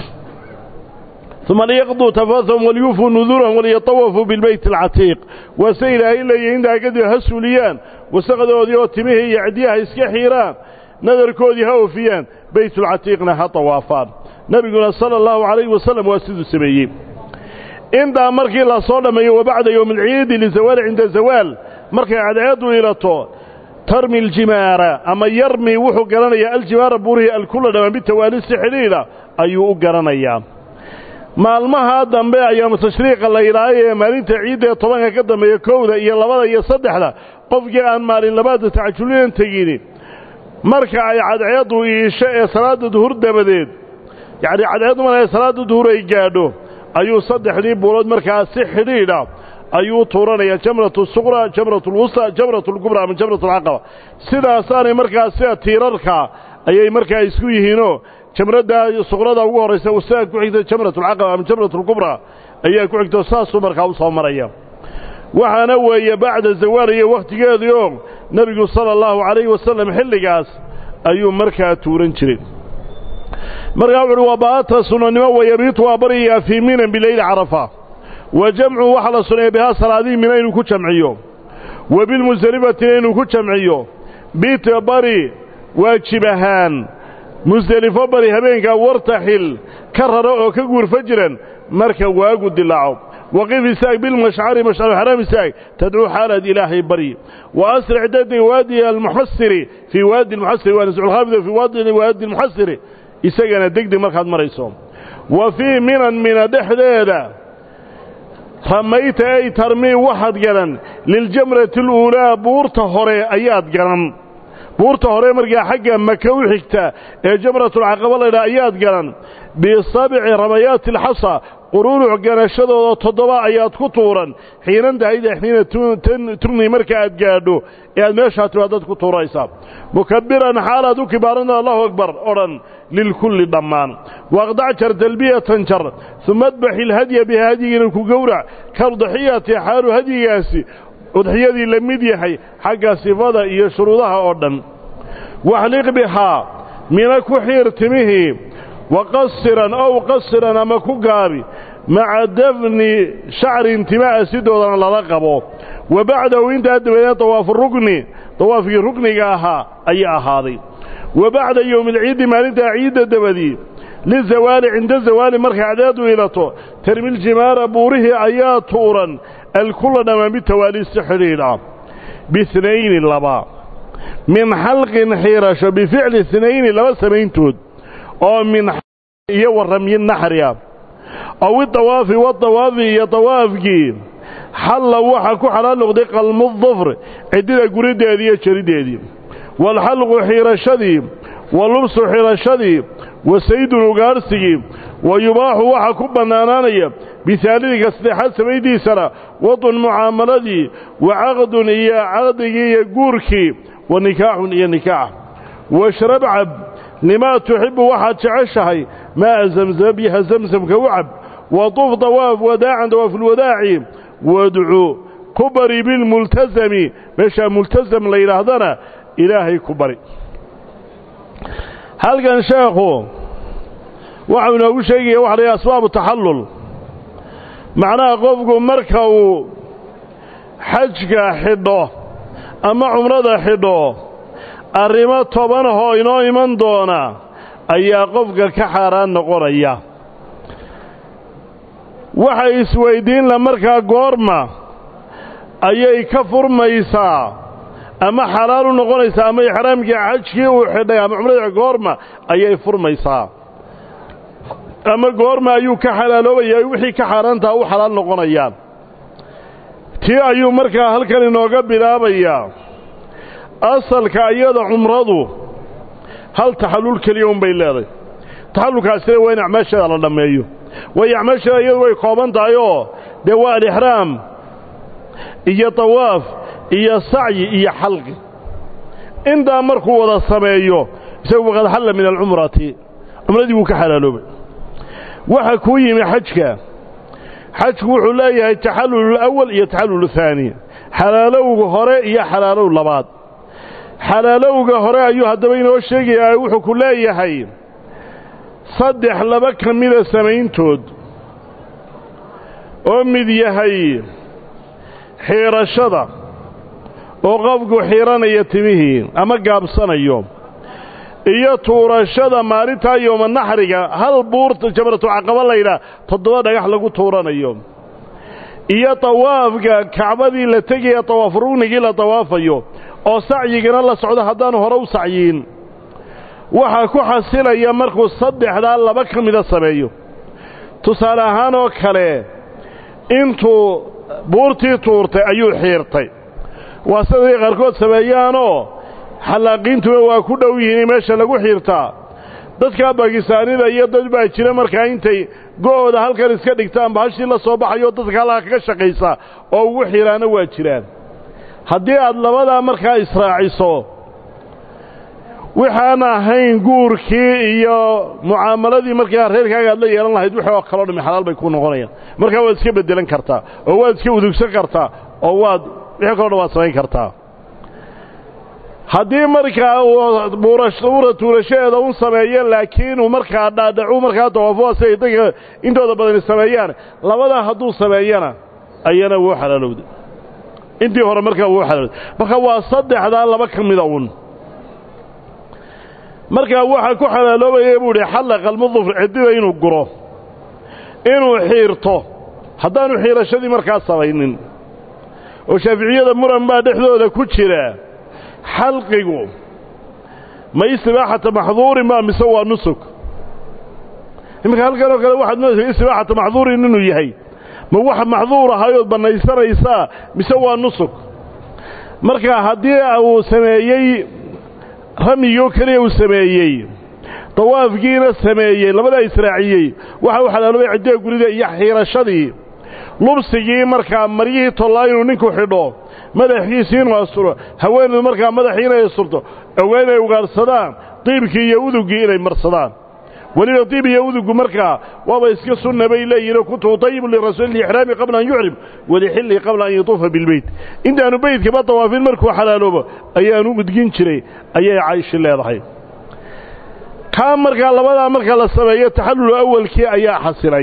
uma liyaqduu tafathahum waliyuufuu nuduurahum waliyatawafuu bilbeyti alcatiiq waa se ilaahay leeyahy intaa kadib ha suuliyaan wasaqdoodii oo timihii iyo cidyaha iska xiiraan nadarkoodii ha oofiyaan beytulcatiiqna ha tawaafaan nebiguna sala allahu calayhi wasalam waa siduu sameeyey intaa markii la soo dhammeeyo wabacda yowmi alciidi lizawaali cinda zawaal markay cadceeddu ilato tarmi aljimaara ama yarmi wuxuu garanayaa aljimaara buurihii alkula dhammaan bitawaalisi xidhiidha ayuu u garanayaa maalmahaa dambe ayaamu tashriiqa la yidhaahay ee maalinta ciidda ee tobanka ka dambeeya kowda iyo labada iyo saddexda qofkii aan maalin labaadda tacajulinan tegini marka ay cadceeddu iisho ee salaadda duhur dabadeed yacnii cadceeddu marka ay salaadda duhur ay gaadho ayuu saddexdii buulood markaa si xidhiidha ayuu tuuranayaa jamratu suqra jamratu lwusta jamratu lkubra ama jamratu alcaqaba sidaasaanay markaa sida tiirarka ayay markaa isku yihiinoo jamradda suqrada ugu horraysa wasaa ku xigta jamratu alcaqaba ama jamratu lkubra ayaa ku xigto saasuu markaa u soo maraya waxaana weeye bacda zawaal iyo wakhtigeedii oo nebigu sala allahu calayhi wasalam xilligaas ayuu markaa tuuran jiray markaa wuxu uhi waa baata sunanimo wayabiitu waa baryayaa fii minan bileyli carafa wa jamcu waxaa la suneeya bihaa salaadihii mina inuu ku jamciyo wa bilmusdelifatina inuu ku jamciyo bita bari waajib ahaan musdelifo bari habeenkaa wartaxil ka rara oo ka guurfa jiran marka waagu dilaaco waqif isaag bilmashcari mashcaru xaraam isaag tadcuu xaalaad ilaahay baryi wa asric dadi waadi almuxasiri fii waadi almuxasiri waa nasculkhaafida fii waadi waadi almuxasiri isagana degdeg markaad marayso wa fii minan mina dhexdeeda ramayta ay tarmii waxaad garan liljamrati aluulaa buurta hore ayaad garan buurta hore markaa xagga maka u xigta ee jamratulcaqaba laydhaha ayaad garan bisabci ramayaati alxasa quruuruc ganashadooda toddoba ayaad ku tuuran xiinan dahayda xiina tugni marka aad gaadho ee aad meeshaa timaadaad ku tuuraysaa mukabiran xaalaad u kibaarana allahu akbar odhan lilkulli dhammaan waaqdac jar talbiyatan jar uma adbaxi ilhadya biha hadyigiina ku gowrac kaudxiyati xaalu hadyigaasi udxiyadii la mid yahay xagga sifada iyo shuruudaha oo dhan waxliq bihaa mina ku xiir timihii waqasiran ow qasiran ama ku gaabi maca dafni shacrin timaha sidoodana lala qabo wa bacdahu intaa dabadeed dawaafu rukni dawaafkii rukniga ahaa ayaa ahaaday wa bacda yowmi alciidi maalintaa ciidda dabadii lizawaali cinda zawaali markay cadceedu ilato termiljimaara buurihii ayaa tuuran alkulla dhammaan bitawaali si xidhiidha bihnayni laba min xalqin xiirasho bificli inayni laba samayntood oo min iyo warramyi naxri ah ow idawaafi wadawaafi iyo dawaafkii xalla waxa ku xalaal noqday qalmudufr ciddida guriddeedii iyo jariddeedii waalxalqu xiirashadii wa lubsu xidhashadii wa saydun ugaarhsigii wa yubaaxu waxa ku bannaanaanaya bisaalidika saddexaad samayntiisana wadun mucaamaladii wa caqdun iyo caqdigii iyo guurkii wa nikaaxun iyo nikaax washrab cab limaa tuxibbu waxaad jeceshahay maa'a zamzama biyaha zamsamka u cab wa tuf dawaaf wadaacan dawaafulwadaaci wadcu ku bari bilmultasami meeshaa multasam la yidhaahdana ilaahay ku bari halkan sheekhu waxau inoogu sheegaya waxa la yidhaha asbaabu taxallul macnaha qofku marka uu xajka xidho ama cumrada xidho arrimo tobanahoo inoo iman doona ayaa qofka ka xaaraan noqonaya waxay isweyddiinla markaa goorma ayay ka furmaysaa ama xalaal u noqonaysaa ama ixraamkii xajkii uu xidhay ama cumrada goorma ayay furmaysaa ama goorma ayuu ka xalaaloobaya wixii ka xaaraantaa u xalaal noqonayaan tii ayuu markaa halkan inooga bilaabayaa asalka iyada cumradu hal taxallul keliya unbay leedahay taxallulkaasina waa in acmaasheeda la dhammeeyo waayo acmaasheeda iyadu way kooban tahay oo dee waa alixraam iyo tawaaf iyo sacyi iyo xalqi intaa markuu wada sameeyo isagu waqad xalla min alcumrati cumradii wuu ka xalaaloobay waxa kuu yimi xajka xajku wuxuu leeyahay taxallul awal iyo taxallul haani xalaalowga hore iyo xalaalow labaad xalaalowga hore ayuu haddaba inoo sheegayaa wuxuu ku leeyahay saddex laba ka mida samayntood oo mid yahay xiirashada oo qofku xiiranaya timihii ama gaabsanayo iyo tuurashada maalintaa yooma naxriga hal buurta jamratu caqaba laydhaah toddoba dhagax lagu tuuranayo iyo tawaafka kacbadii la tegaya tawaaf rugnigii la tawaafayo oo sacyigana la socdo haddaanu hore u sacyiin waxaa ku xasilaya markuu saddexdaa laba ka mida sameeyo tusaale ahaan oo kale intuu buurtii tuurtay ayuu xiirtay waa siday qaarkood sameeyaanoo xallaaqiintuna waa ku dhow yihiin meesha lagu xiirtaa dadka bakistaanida iyo dad baa jira markaa intay go'ooda halkan iska dhigtaan bahashii la soo baxayo dadka halkaa kaga shaqaysa oo ugu xiiraana waa jiraan haddii aad labadaa markaa israaciso waxaan ahayn guurkii iyo mucaamaladii markaa reerkaaga aad la yeelan lahayd wixii oo kaloo dhami xalaal bay ku noqonayaan markaa waad iska beddelan kartaa oo waad iska udugsan kartaa oo waad wixii kaloo dhan waad samayn kartaa haddii markaa uu buura tuurashadeeda un sameeyo laakiin uu markaa dhaadhacu markaa tawaafo siday dadka intooda badani sameeyaan labadaa hadduu sameeyana ayana wuu xalaalowday intii hore markaa wuu xalaalowday marka waa saddexdaa laba ka mida un markaa waxaa ku xalaaloobaya buu idhi xallaqa almudufr ciddida inuu guro inuu xiirto haddaanu xiirashadii markaa samaynin oo shaaficiyada muran baa dhexdooda ku jira xalqigu ma istibaaxata maxduurin ma mise waa nusuk iminka halkan oo kale waxaad moodaysa istibaaxata maxduurin inuu yahay ma wax maxduur ahayood bannaysanaysaa mise waa nusuk marka haddii uu sameeyey ramyigoo keliya uu sameeyey dawaafkiina sameeyey labadaa israaciyey waxa uu xalaaloobay ciddiha gurida iyo xiirashadii lubsigii markaa maryihii tollaa inuu ninku xidho madaxiisii inuu asturo haweeneedu markaa madaxii inay asturto ogaa inay ugaarsadaan diibkii iyo uduggii inay marsadaan weliba diib iyo udugu markaa waaba iska sunna bay leeyihinoo kuntu utayibu lirasuuli lixraami qabla an yuxrim walixillihi qabla an yatuufa bilbeyt intaanu beydkaba dawaafin markuu xalaaloobo ayaanu udgin jiray ayay cayshi leedahay kaa markaa labadaa marka la sameeyo taxallul awalkii ayaa xasilay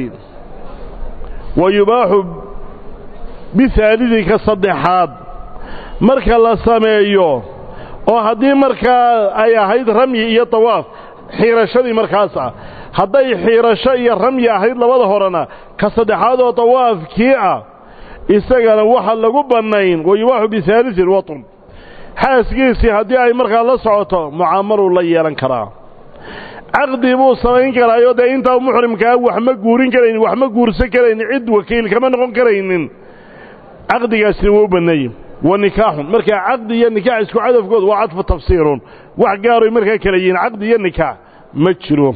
wa yubaaxu bihaalidi ka saddexaad marka la sameeyo oo haddii markaa ay ahayd ramyi iyo tawaaf xiirashadii markaas ah hadday xiirasho iyo ramyi ahayd labada horena ka saddexaad oo tawaafkii ah isagana waxa lagu bannayn wa yubaaxu bihaalisin watun xaaskiisii haddii ay markaa la socoto mucaamaluu la yeelan karaa caqdi buu samayn karaayoo dee intaa muxrimkaa wax ma guurin karaynin wax ma guursan karaynin cid wakiil kama noqon karaynin caqdigaasina waa u banneeyey wa nikaaxun markaa caqdi iyo nikaax isku cadafkooda waa cadfu tafsiirun wax gaaroy markaa kala yihiin caqdi iyo nikaax ma jiro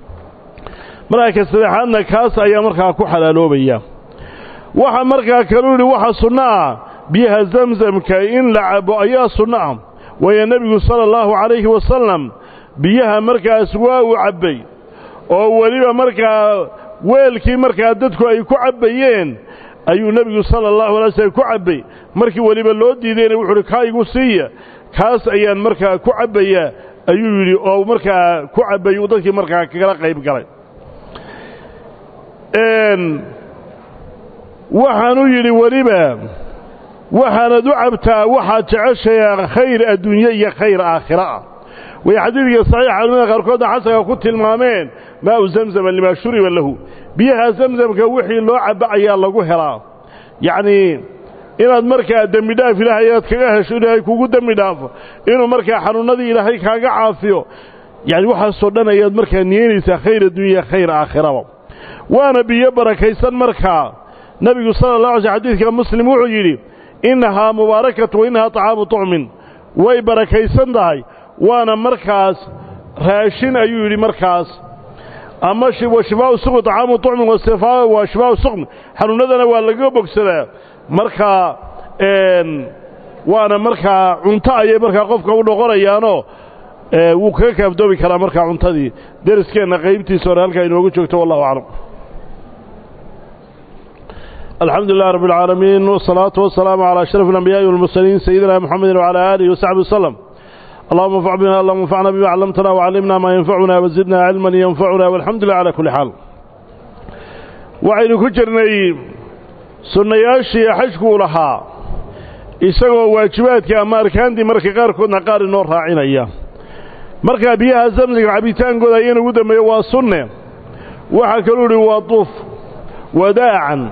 markaa ka saddexaadna kaas ayaa markaa ku xalaaloobaya waxa markaa kaluu yidhi waxa sunno ah biyaha zamzamka in la cabo ayaa sunno ah waayo nebigu sala allahu calayhi wasalam biyaha markaas waa uu cabbay oo weliba markaa weelkii markaa dadku ay ku cabbayeen ayuu nebigu sala allahu alay slm ku cabbay markii weliba loo diidayna wuxu uhi kaa igu siiya kaas ayaan markaa ku cabbayaa ayuu yidhi oo markaa ku cabbay uu dadkii markaa kagala qayb galay waxaanu yidhi weliba waxaanad u cabtaa waxaad jeceshayaa khayr adduunye iyo khayr aakhira ah way xadiidka saxiixa culimada qaarkoodna xasanka ku tilmaameen maau zamzama limaa shuriba lahu biyaha zamzamka wixii loo cabba ayaa lagu helaa yacnii inaad markaa dembi dhaaf ilaahay inaad kaga hesho ilaahay kugu dembi dhaafo inuu markaa xanuunnadii ilaahay kaaga caafiyo yacni waxaasoo dhan ayaad markaa niyeynaysaa khayr addunya khayr aakhiraba waana biyo barakaysan markaa nebigu sala allah alay sl xadiidka muslim wuxuu yidhi innahaa mubaarakatu wa innahaa طacaamu طucmin way barakaysan tahay waana markaas raashin ayuu yidhi markaas ama wa shifaau suqmi طacaamu طucmin wa shifaau suqmi xanuunadana waa lagaga bogsadaa markaa waana markaa cunto ayay markaa qofka u noqonayaanoo wuu kaga kaaftoomi karaa markaa cuntadii deriskeenna qaybtiisa hore halkaa inoogu joogto wallahu aclam الحمد لله رب العالمين والصلاة والسلام على أشرف الأنبياء والمرسلين سيدنا محمد وعلى آله وصحبه وسلم اللهم انفع بنا اللهم انفعنا بما علمتنا وعلمنا ما ينفعنا وزدنا علما ينفعنا والحمد لله على كل حال وعين كجرني سنياشي حجكو لها isagoo waajibaadka ama arkaantii marka qaarkoodna qaar inoo raacinaya markaa biyaha zamsiga cabitaankooda ayana ugu dambeeya waa sunne waxaa kaluu ihi waa duuf wadaacan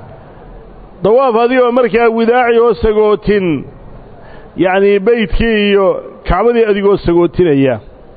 dawaaf adigoo markaa widaaci oo sagootin yacnii beydkii iyo kacbadii adigoo sagootinaya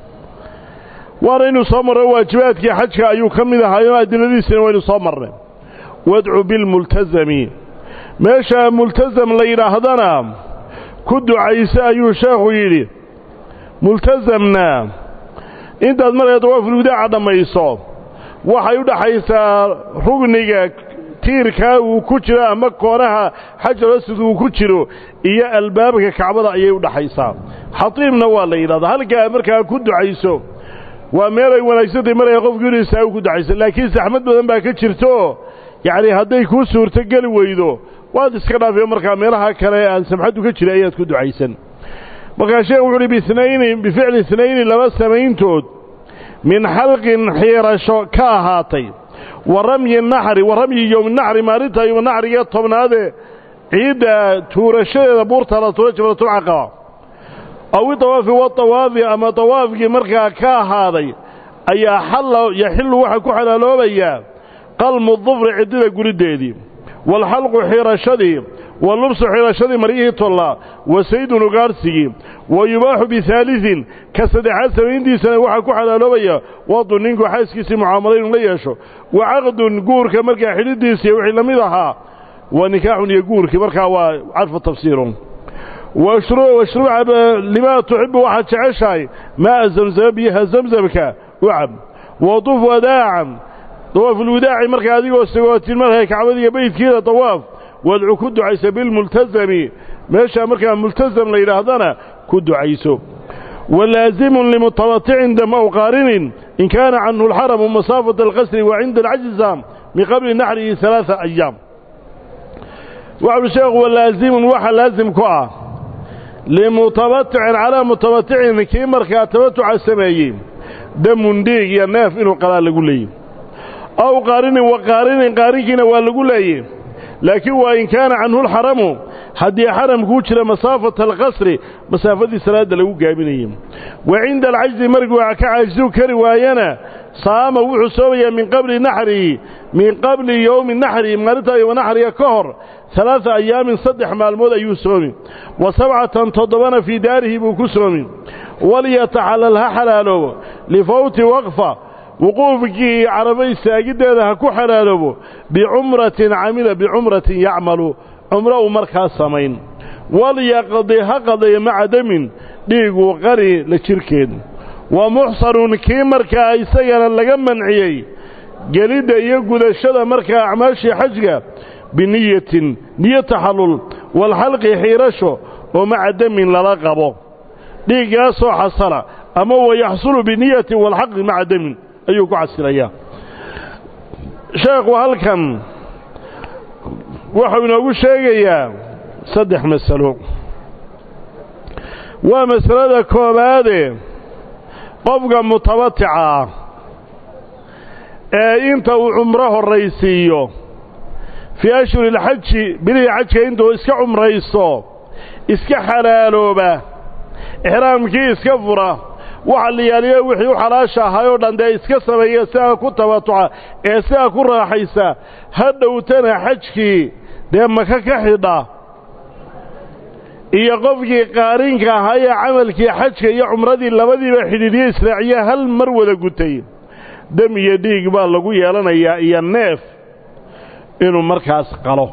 waana inuu soo marro waajibaadkii xajka ayuu ka mid ahaayo adiladiisina waynu soo marnay wadcu bilmultasami meesha multasam la yidhaahdana ku ducayse ayuu sheekhu yidhi multasamna intaad markaa dawaafulwidaaca dhammayso waxay u dhaxaysaa rugniga tiirkaa uu ku jiro ama koonaha xajar aswad uu ku jiro iyo albaabka kacbada ayay u dhaxaysaa xatiimna waa la yidhahdaa halkaa markaa ku ducayso waa meel ay wanaagsantahy markaa qofku inuu isaagu ku ducayso laakiin saxmad badan baa ka jirto yacni hadday kuu suurto geli weydo waad iska dhaafiyo markaa meelaha kale aan samxaddu ka jira ayaad ku ducaysan markaa sheekh wuxu uhi biinayni bificli inayni laba samayntood min xalqin xiirasho ka ahaatay wa ramyi naxri wa ramyi yowminaxri maalinta yowmanaxriga tobnaadee ciidda tuurashadeeda buurta la tuura jabratulcaqaba aw idawaafi wadawaafi ama dawaafkii markaa ka ahaaday ayaa xalla yaxillu waxaa ku xalaaloobayaa qalmu dufri ciddida gurideedii waalxalqu xirashadii wa lubsu xirashadii maryihii tollaa wa saydun ugaarsigii wa yubaaxu bihaalisin ka saddexaad samayntiisana waxaa ku xalaaloobaya wadu ninku xaaskiisii mucaamalo inuu la yeesho wa caqdun guurka markaa xidhidiisii wixii la mid ahaa wa nikaaxun iyo guurkii markaa waa cadfu tafsiirun washruuca limaa tuxibu waxaad jeceshahay maa'a zamzama biyaha zamzamka u cab waduf wadaacan dawaafulwidaaci markaa adigoo sagootin markay kacbadiiyo beydkiida dawaaf wadcu ku ducaysa bilmultasami meeshaa markaa multasam la yidhaahdana ku ducayso walaazimun limutabaticin dam aw qaarinin in kaana canhu alxaramu masaafata alqasri wa cinda alcajza min qabli naxrihi alaaa ayaam waxuuhi sheekhu walaazimun waxa laasim ku ah limutabaticin calaa mutabaticin kii markaa tabatuca sameeyey damun dhiig iyo neef inuu qalaa lagu leeyey aw qaarinin wa qaarinin qaarinkiina waa lagu leeyey laakiin waa in kaana canhu alxaramu haddii xaramkuu jira masaafata alqasri masaafadii salaadda lagu gaabinayey wa cinda alcajzi markuu ka caajisu kari waayana saama wuxuu soomayaa min qabli naxrihi min qabli yowmi naxrihi maalintaa yowma naxriga ka hor alaaa ayaamin saddex maalmood ayuu soomi wa sabcatan toddobana fii daarihi buu ku soomi walyataxallal ha xalaaloobo lifawti waqfa wuquufkii caraba istaagiddeeda ha ku xalaaloobo bicumratin camila bicumratin yacmalu cumro uu markaa samayn walyaqdi ha qadayo maca damin dhiiguu qari la jirkeed wa muxsanun kii markaa isagana laga manciyey gelidda iyo gudashada markaa acmaashii xajga biniyatin niyo taxallul waalxalqi xiirasho oo maca damin lala qabo dhiiggaasoo xasala ama wa yaxsulu biniyatin waalxaqi maca damin ayuu ku xasilayaa sheekhu halkan wuxuu inoogu sheegayaa saddex masalo waa masalada koowaade qofka mutabatica ah ee inta uu cumro horraysiiyo fii ashhuri ilxaji bilihii xajka intuu iska cumraysto iska xalaalooba ixraamkii iska fura waxa la yaaliyo wixii u xalaasha ahay oo dhan dee iska sameeya sidaa ku tabatuca ee sidaa ku raaxaysa ha dhowtana xajkii dee maka ka xidha iyo qofkii qaarinka ahaa ee camalkii xajka iyo cumradii labadiiba xidhiidyo israaciya hal mar wada gutay dam iyo dhiig baa lagu yeelanayaa iyo neef inuu markaas qalo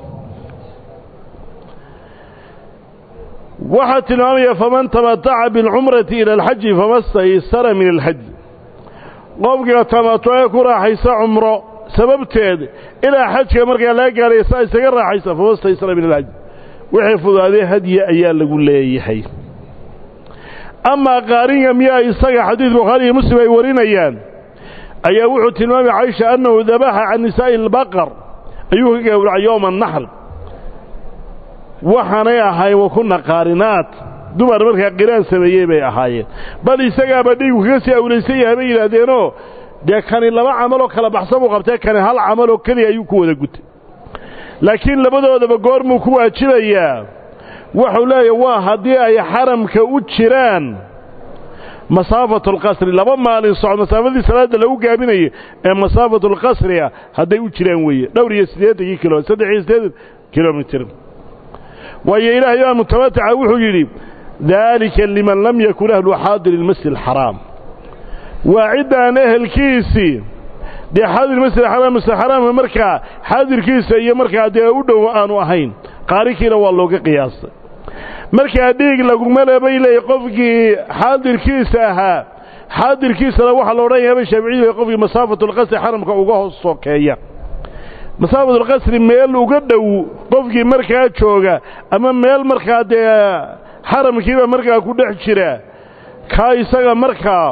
waxaa tilmaamaya faman tamataca biاlcumrati ila alxaji fama staysara min alxaji qofka tamatucee ku raaxaysa cumro sababteed ilaa xajka markaa laga gaaraya saa isaga raaxaysa fawastaysra min alhaj wixii fudaaday hadyi ayaa lagu leeyahay amaa qaaringa miyaa isaga xadiid bukhaari iyo muslim ay warinayaan ayaa wuxuu tilmaamay caisha annahu dabaxa can nisaa'i albaqar ayuu ka gowracay yowma annaxr waxaanay ahayn wa kunna qaarinaat dumar markaa qiraan sameeyey bay ahaayeen bal isagaaba dhiigu kaga sii awlaysan yahay bay yidhaahdeenoo dee kani laba camaloo kala baxsan buu qabtee kani hal camaloo keliya ayuu ku wada gutay laakiin labadoodaba goormuu ku waajibayaa wuxuu leeyahy waa haddii ay xaramka u jiraan masaafatu alqasri laba maalin socod masaafadii salaadda lagu gaabinayo ee masaafatu alqasriga hadday u jiraan weeye dhowr iyo siddeetankii kilo saddex iyo siddeetan kilomitir waayo ilaahay baa mutamataca wuxuu yidhi daalika liman lam yakun ahlu xaadiri ilmasjid alxaraam waa ciddaan ehelkiisii dee xaadir masjid xaraam masjid xaraamka markaa xaadirkiisa iyo markaa dee u dhow aanu ahayn qaarikiina waa looga qiyaastay markaa dhiig laguma le bay leeyahy qofkii xaadirkiisa ahaa xaadirkiisana waxaa la odhan yahay shaaficiyadu qofkii masaafatulqasri xaramka uga hoos sokeeya masaafatulqasri meel uga dhow qofkii markaa jooga ama meel markaa dee xaramkiiba markaa ku dhex jira kaa isaga markaa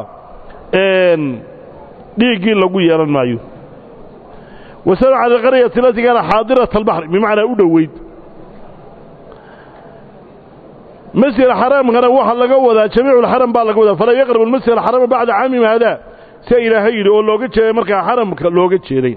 dhiiggii lagu yeelan maayo wasal cala alqaryati alati kaana xaadirat albaxri bimacnaa u dhoweyd masjid xaraamkana waxaa laga wadaa jamiiculxaram baa laga wadaa falaa yaqrabu almasjid alxarama bacda caamim haadaa sia ilaahay yidhi oo looga jeeday markaa xaramka looga jeeday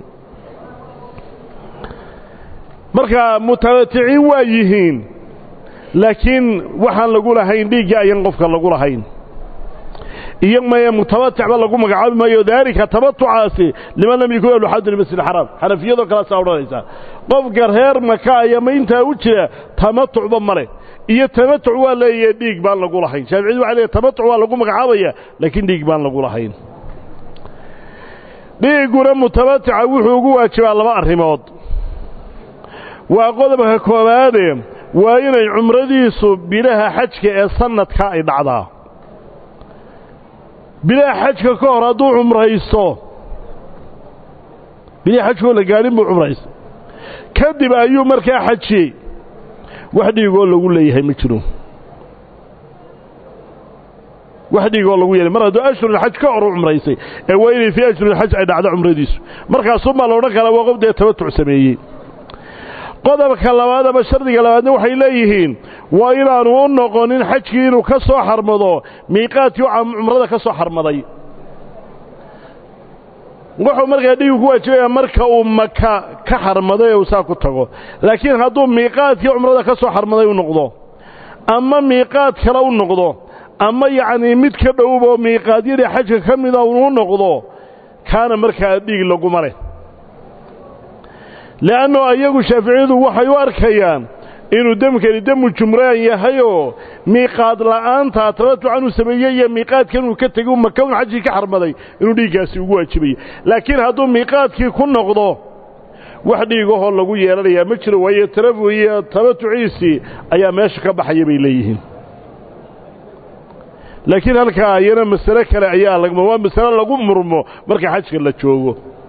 markaa mutamатiciin waa yihiin laakiin waxaan lagu lahayn dhiiggii ayan qofka lagu lahayn iyo maya mutamatic ba lagu magacaabi maayo daalika tamatucaasi liman lam yakun ahlu xadir masjid xaraam xanafiyadoo kalaasaa odhanaysaa qofka reer maka ayama intaa u jira tamatucba male iyo tamatuc waa leeyahe dhiig baan lagu lahayn shaaficiyadu waxay leeyahy tamatuc waa lagu magacaabaya laakiin dhiig baan lagu lahayn dhiigguna mutamatica wuxuu ugu waajibaa laba arrimood waa qodobka koowaade waa inay cumradiisu bilaha xajka ee sanadka ay dhacdaa bilaha xajka ka hor hadduu cumraysto bilaha xajkoo la gaadhin buu cumraystay kadib ayuu markaa xajiyey wax dhiigoo lagu leeyahay ma jiro wax dhiigoo lagu yeelay mar hadduu ashhurulxaj ka hor u cumraysay ee waa inay fii ashhurulxaj ay dhacdo cumradiisu markaasuunbaa la odhan karaa waa qof dee tamatuc sameeyey qodobka labaad ama shardiga labaadna waxay leeyihiin waa inaanu u noqonin xajkii inuu ka soo xarmado miiqaadkii cumrada ka soo xarmaday wuxuu markaa dhiigu ku waajibaya marka uu maka ka xarmaday ee uu saa ku tago laakiin hadduu miiqaadkii cumrada ka soo xarmaday u noqdo ama miiqaad kale u noqdo ama yacnii mid ka dhowboo miiqaadyadii xajka ka mida uu noqdo kaana markaa dhiig laguma leh le'anno ayagu shaaficiyadu waxay u arkayaan inuu demkani demu jumraan yahayoo miiqaad la'aanta tamatucan uu sameeyey iyo miiqaadkan uu ka tegey maka un xajkii ka xarmaday inuu dhiiggaasi ugu waajibaya laakiin hadduu miiqaadkii ku noqdo wax dhiigahoo lagu yeelanayaa ma jiro waayo tarafu iyo tamatuciisii ayaa meesha ka baxaya bay leeyihiin laakiin halkaa iyana masale kale ayaa waa masale lagu murmo marka xajka la joogo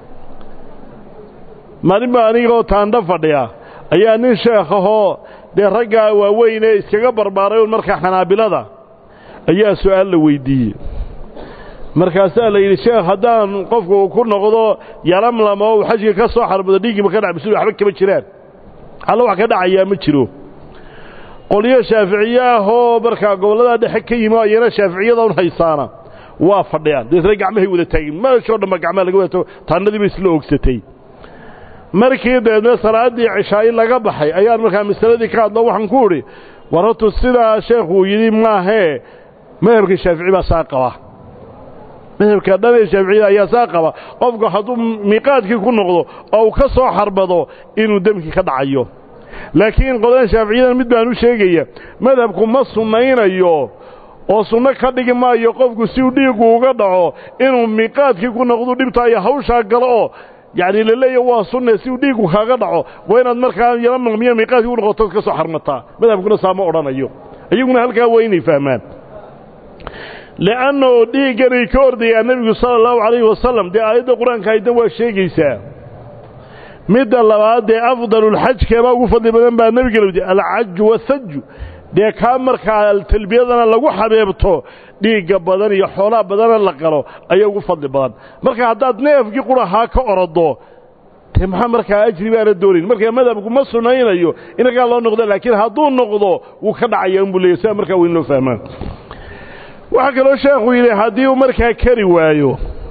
maalin baa anigoo taandha fadhiya ayaa nin sheekhahoo dee raggaa waaweynee iskaga barbaaray un markaa xanaabilada ayaa su'aal la weyddiiyey markaasaa la yidhi sheekh haddaan qofku uu ku noqdo yalamlama oo uu xajka ka soo xarmado dhiiggiiba ka dhacbisu waxba kama jiraan alla wax ka dhacayaa ma jiro qolyo shaaficiye ahoo markaa gobollada dhexe ka yimi ayana shaaficiyada un haysaana waa fadhiyaan deetna gacmahay wada taagin meeshoo dhanba gacmaha laga wada tago taannadii ba isla ogsatay markii dabeedna salaaddii cishaayi laga baxay ayaan markaa masaladii ka hadlo waxaan ku idhi war hortu sidaa sheekhuu yidhi maahee madhabka shaafici baa saa qaba madhabka dhan ee shaaficiyada ayaa saa qaba qofku hadduu miiqaadkii ku noqdo oo uu ka soo xarbado inuu demkii ka dhacayo laakiin qodan shaaficiyadan mid baan u sheegaya madhabku ma sunnaynayo oo sunno ka dhigi maayo qofku si uu dhiiggu uga dhaco inuu miiqaadkii ku noqdu dhibtaayo hawshaa galo oo yacni la leeya waa sunne si uu dhiiggu kaaga dhaco waa inaad markaa yala maqmiyo miiqaadkii u noqoto ka soo xarmataa madhabkuna saa ma odhanayo iyaguna halkaa waa inay fahmaan li'annahu dhiigganay ka ordayaa nebigu sala allahu calayhi wasalam dee aayadda qur-aanka aydan waa sheegaysaa midda labaad dee afdalulxajkeebaa ugu fadli badan baa nebiga lawdi alcaju wathaju dee kaa markaa talbiyadana lagu xabeebto dhiigga badan iyo xoolaha badana la qalo ayaa ugu fadli badan marka haddaad neefkii qurahaa ka orodo dee maxaa markaa ajri baana doonayn markaa madhabku ma sunaynayo inagaa loo noqdo laakiin hadduu noqdo wuu ka dhacaya unbuu leeyay sidaa markaa weyn loo fahmaan waxaa kaloo sheekhu yidhi haddii uu markaa kari waayo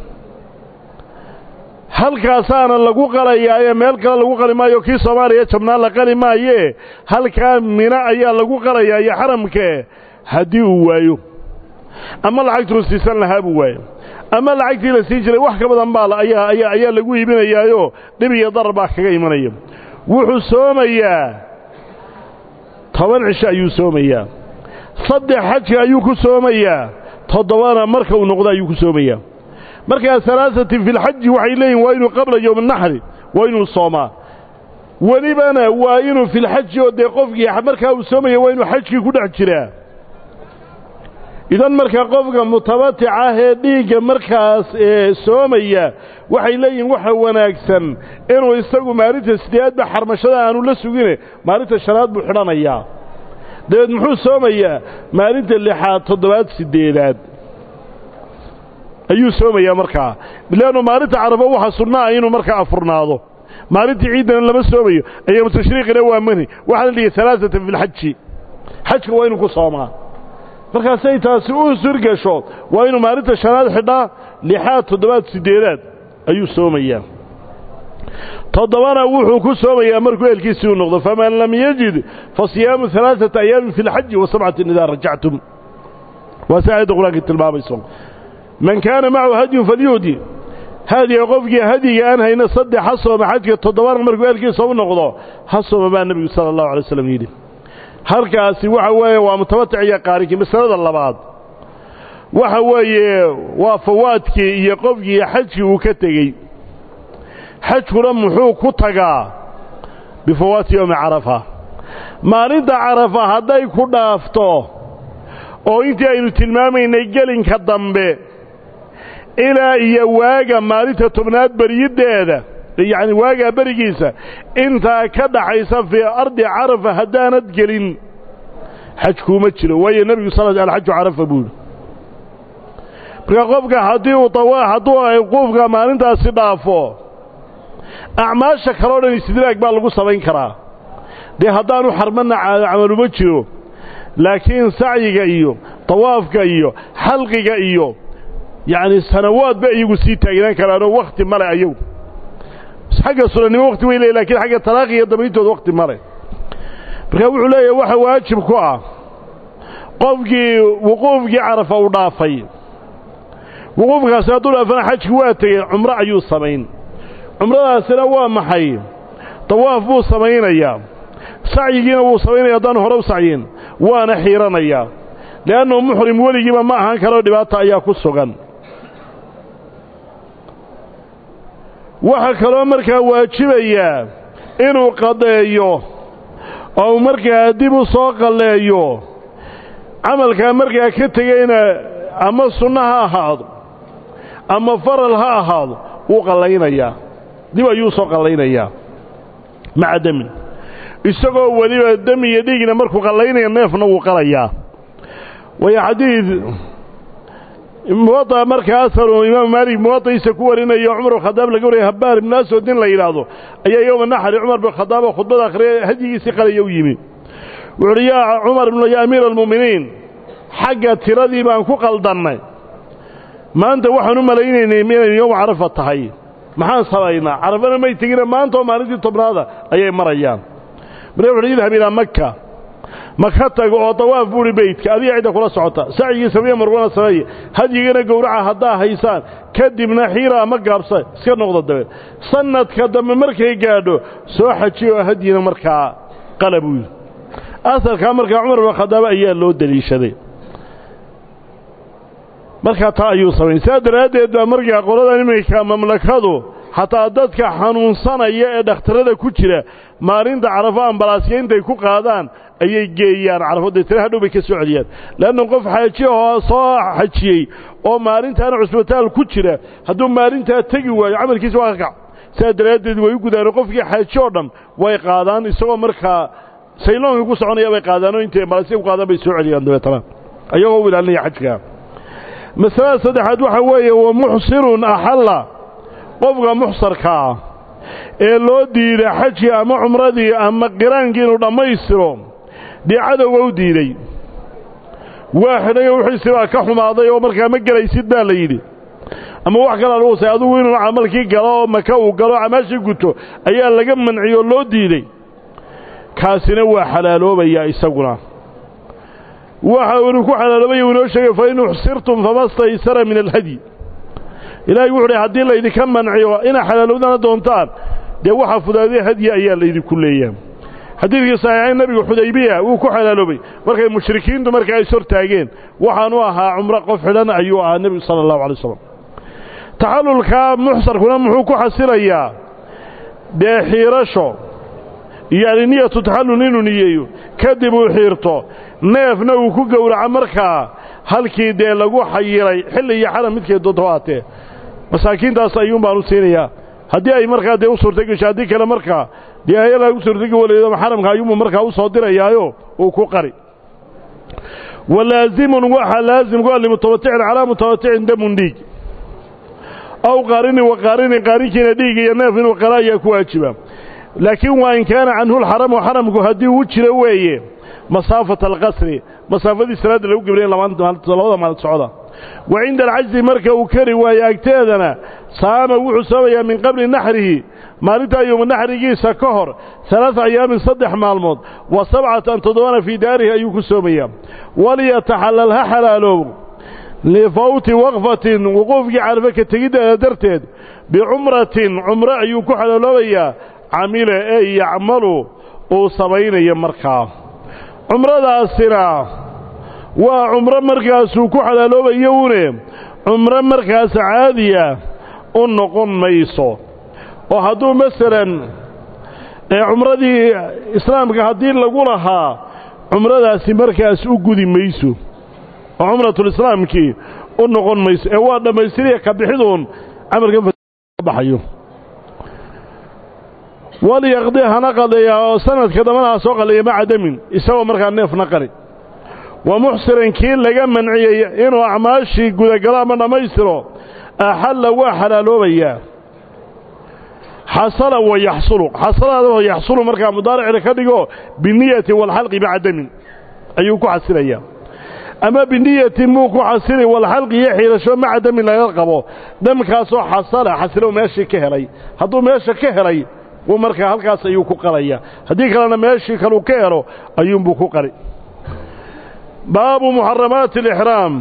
halkaasaana lagu qalayaa ee meel kale lagu qali maayo kii soomaaliya jabnaan la qali maayee halkaa mina ayaa lagu qalayaa iyo xaramkee haddii uu waayo ama lacagtuu siisan lahaa buu waayo ama lacagtii la sii jiray wax ka badan baa ayaa ayaa ayaa lagu iibinayaayo dhib iyo darar baa kaga imanaya wuxuu soomayaa toban cisho ayuu soomayaa saddex xajka ayuu ku soomayaa toddobana marka uu noqdo ayuu ku soomayaa markaa alaasatin fi lxaji waxay leeyihin waa inuu qabla yowm naxri waa inuu soomaa welibana waa inuu filxaji oo dee qofkii markaa uu soomaya waa inuu xajkii ku dhex jiraa idan markaa qofka mutabatica ah ee dhiigga markaas soomaya waxay leeyihiin waxa wanaagsan inuu isagu maalinta sideedba xarmashada aanu la sugine maalinta shanaad buu xidhanayaa dabeed muxuu soomayaa maalinta lixaad toddobaad siddeedaad ayuu soomayaa markaa leannu maalinta carafo waxa sunnaa inuu markaa afurnaado maalintii ciiddana lama soomayo ayaamu tashriiqina waa mani waxaa la dhigay alaaatan fi lxaji xajka waa inuu ku soomaa markaasay taasi u surgasho waa inuu maalinta shanaad xidhaa lixaad toddobaad siddeedaad ayuu soomayaa toddobana wuxuu ku soomayaa markuu eelkiisii u noqdo faman lam yajid fa siyaamu alaaata ayaamin fi lxaji wa sabcatin idaa rajactum waa si aayadda qur-aanka tilmaamayso man kaana macahu hadyun falyuhdi hadiga qofkii hadiga aan hayna saddex ha sooma xajka toddobana markuu eelkiisa u noqdo ha sooma baa nebigu sala allahu alay waslam yidhi halkaasi waxa weeye waa mutabatic iyo qaarinkii masalada labaad waxa weeye waa fawaadkii iyo qofkii xajkii uu ka tegey xajkuna muxuu ku tagaa bifawaati yowmi carafa maalinta carafa hadday ku dhaafto oo intii aynu tilmaamaynay gelinka dambe ilaa iyo waaga maalinta tobnaad beryiddeeda yacni waagaa berigiisa intaa ka dhaxaysa fii ardi carafa haddaanad gelin xajkuuma jiro waayo nebigu sal alxaju carafa buuhi marka qofka haddii uu tawa hadduu quufka maalintaasi dhaafo acmaasha kaleo dhan istidraag baa lagu samayn karaa dee haddaanu xarmanna camaluma jiro laakiin sacyiga iyo tawaafka iyo xalqiga iyo yacni sanawaadba iyagu sii taagnaan karaanoo wakhti male ayagu xagga sunannimo wakti way leey lakiin xagga talaaqi iyo dabayntooda wakti male marka wuxuu leeyahay waxa waajib ku ah qofkii wuquufkii carafa uu dhaafay wuquufkaasi hadduu dhaafana xajki waa tegey cumro ayuu samayn cumradaasina waa maxay dawaaf buu samaynayaa sacyigiina wuu samaynaya haddaanu hore u sacyin waana xiiranayaa le'annahu muxrim weligiiba ma ahaan karoo dhibaata ayaa ku sugan waxaa kaloo markaa waajibayaa inuu qadeeyo oo markaa dib u soo qalleeyo camalkaa markaa ka tegeyna ama sunno ha ahaado ama faral ha ahaado wuu qallaynayaa dib ayuu soo qallaynayaa maca demin isagoo weliba demi iyo dhiigna markuu qallaynaya neefna wuu qalayaa waayo xadiid muwaطa markaa asaru imaamu maalik muwaطaisa ku warinayo cumar khadaab laga wariyay habaar ibnu aswad nin la yidhaahdo ayaa yowma naxri cumar bin khadaab oo khudbada akhriya hadyigiisii qalaya u yimi wuxu uhi yaa cumar ya amiira almu'miniin xagga tiradii baan ku qaldannay maanta waxaan u malaynaynay inaynu yowma carafa tahay maxaan samaynaa carafana may tegina maanta oo maalintii tobnaada ayay marayaan marka wuxuuhi idhab ilaa maka maka tago oo dawaaf buuhi beydka adiga cidda kula socota sacyigii sameeye marwana sameeye hadyigana gowraca haddaa haysaan kadibna xiira ama gaabsa iska noqda dabeed sanadka dambe markay gaadho soo xajiy oo hadyina markaa qala buu yidhi asalkaa markaa cumar bin khadaab ayaa loo deliishaday markaa taa ayuu samayn sidaa daraaddeed baa markaa qoladan iminka mamlakadu xataa dadka xanuunsanaya ee dhakhtarada ku jira maalinta carafo ambalaasya intay ku qaadaan ayay geeyaan carafo deetana hadhow bay ka soo celiyaan leanna qof xaaji oo soo xajiyey oo maalintaana cusbitaal ku jira hadduu maalintaa tegi waayo camalkiisa waa ka kac sidaa daraaddeed way u gudaano qofkii xaaji oo dhan way qaadaan isagoo markaa sayloonka ku soconaya bay qaadaanoo intay ambalaasya ku qaadaan bay soo celiyaan dabeetana ayagoo u ilaalinaya xajka masalada saddexaad waxaa weeye wa muxsirun axalla qofka muxsarkaa ee loo diiday xajkii ama cumradii ama qiraankii inuu dhammaystiro dee cadowga u diiday waa xidhayo wixiisi baa ka xumaaday oo markaa ma gelaysid baa la yidhi ama wax kalaa lagu say adugu inuu camalkii galo oo maka uu galo camaashii guto ayaa laga manciyoo loo diiday kaasina waa xalaaloobayaa isaguna waxa inuu ku xalaaloobaya uu inoo sheegay fa in uxsirtum fama staysara min alhadyi ilaahay wuxu uhi haddii laydinka manciyo inaa xalaalowdana doontaan dee waxaa fudaadee hadyi ayaa laydinku leeyahay xadiidkii saxiixayn nebigu xudaybiya wuu ku xalaaloobay markay mushrikiintu markaa is hortaageen waxaanu ahaa cumro qof xidhan ayuu ahaa nebigu sala allahu alay wasalam taxallulkaa muxsarkuna muxuu ku xasilayaa dee xiirasho yani niyatu taxallul inuu niyeeyo kadib uu xiirto neefna uu ku gowraco markaa halkii dee lagu xayiray xilli iyo xaram midkay doonto haatee masaakiintaas ayuun baan u siinayaa haddii ay markaa dee u suurtagesho haddii kale markaa dee ayadaa u suurtagi waleedo xaramka ayuunbu markaa u soo dirayaayo uu ku qari walaazimun waxaa laazim ku ah limutawaticin calaa mutawaticin damun dhiig aw qaarinin wa qaarinin qaarinkiina dhiig iyo neef inuu qala ayaa ku waajiba laakiin waa in kaana canhu lxaramu xaramku haddii uu jiro weeye masaafata alqasri masaafadii salaadda lagu gebriya labada maalid socda wa cinda alcajzi marka uu kari waayo agteedana saama wuxuu soomayaa min qabli naxrihi maalintaa yowma naxrigiisa ka hor alaaa ayaamin saddex maalmood wa sabcatan toddobana fii daarihi ayuu ku soomayaa waliyataxallal ha xalaaloobo lifawti waqfatin wuquufkii carfe ka tegiddeeda darteed bicumratin cumro ayuu ku xalaaloobayaa camila ee yacmalu uu samaynayo markaa cumradaasina waa cumro markaasuu ku xalaaloobayo une cumro markaas caadiya u noqon mayso oo hadduu masalan cumradii islaamka haddii lagu lahaa cumradaasi markaas u gudi mayso oo cumratulislaamkii u noqon mayso ee waa dhammaystiriya ka bixiduun camalkan baxayo walyaqdi hana qadeeya oo sanadka dambana ha soo qaleeya maca damin isagoo markaa neefna qari wa muxsirin kii laga manciyey inuu acmaashii gudagalo ama dhammaystiro axalla waa xalaaloobayaa xasala wa yaxsulu xasalada yaxsulu markaa mudaaricina ka dhigo biniyati waalxalqi maca damin ayuu ku xasilayaa ama biniyatin muu ku xasili walxalqi iyo xiirasho maca damin laga qabo damkaasoo xasala xasilo meeshii ka helay hadduu meesha ka helay wuu markaa halkaas ayuu ku qalaya haddii kalena meeshii kaluu ka helo ayuunbuu ku qali baabu muxaramaati alixraam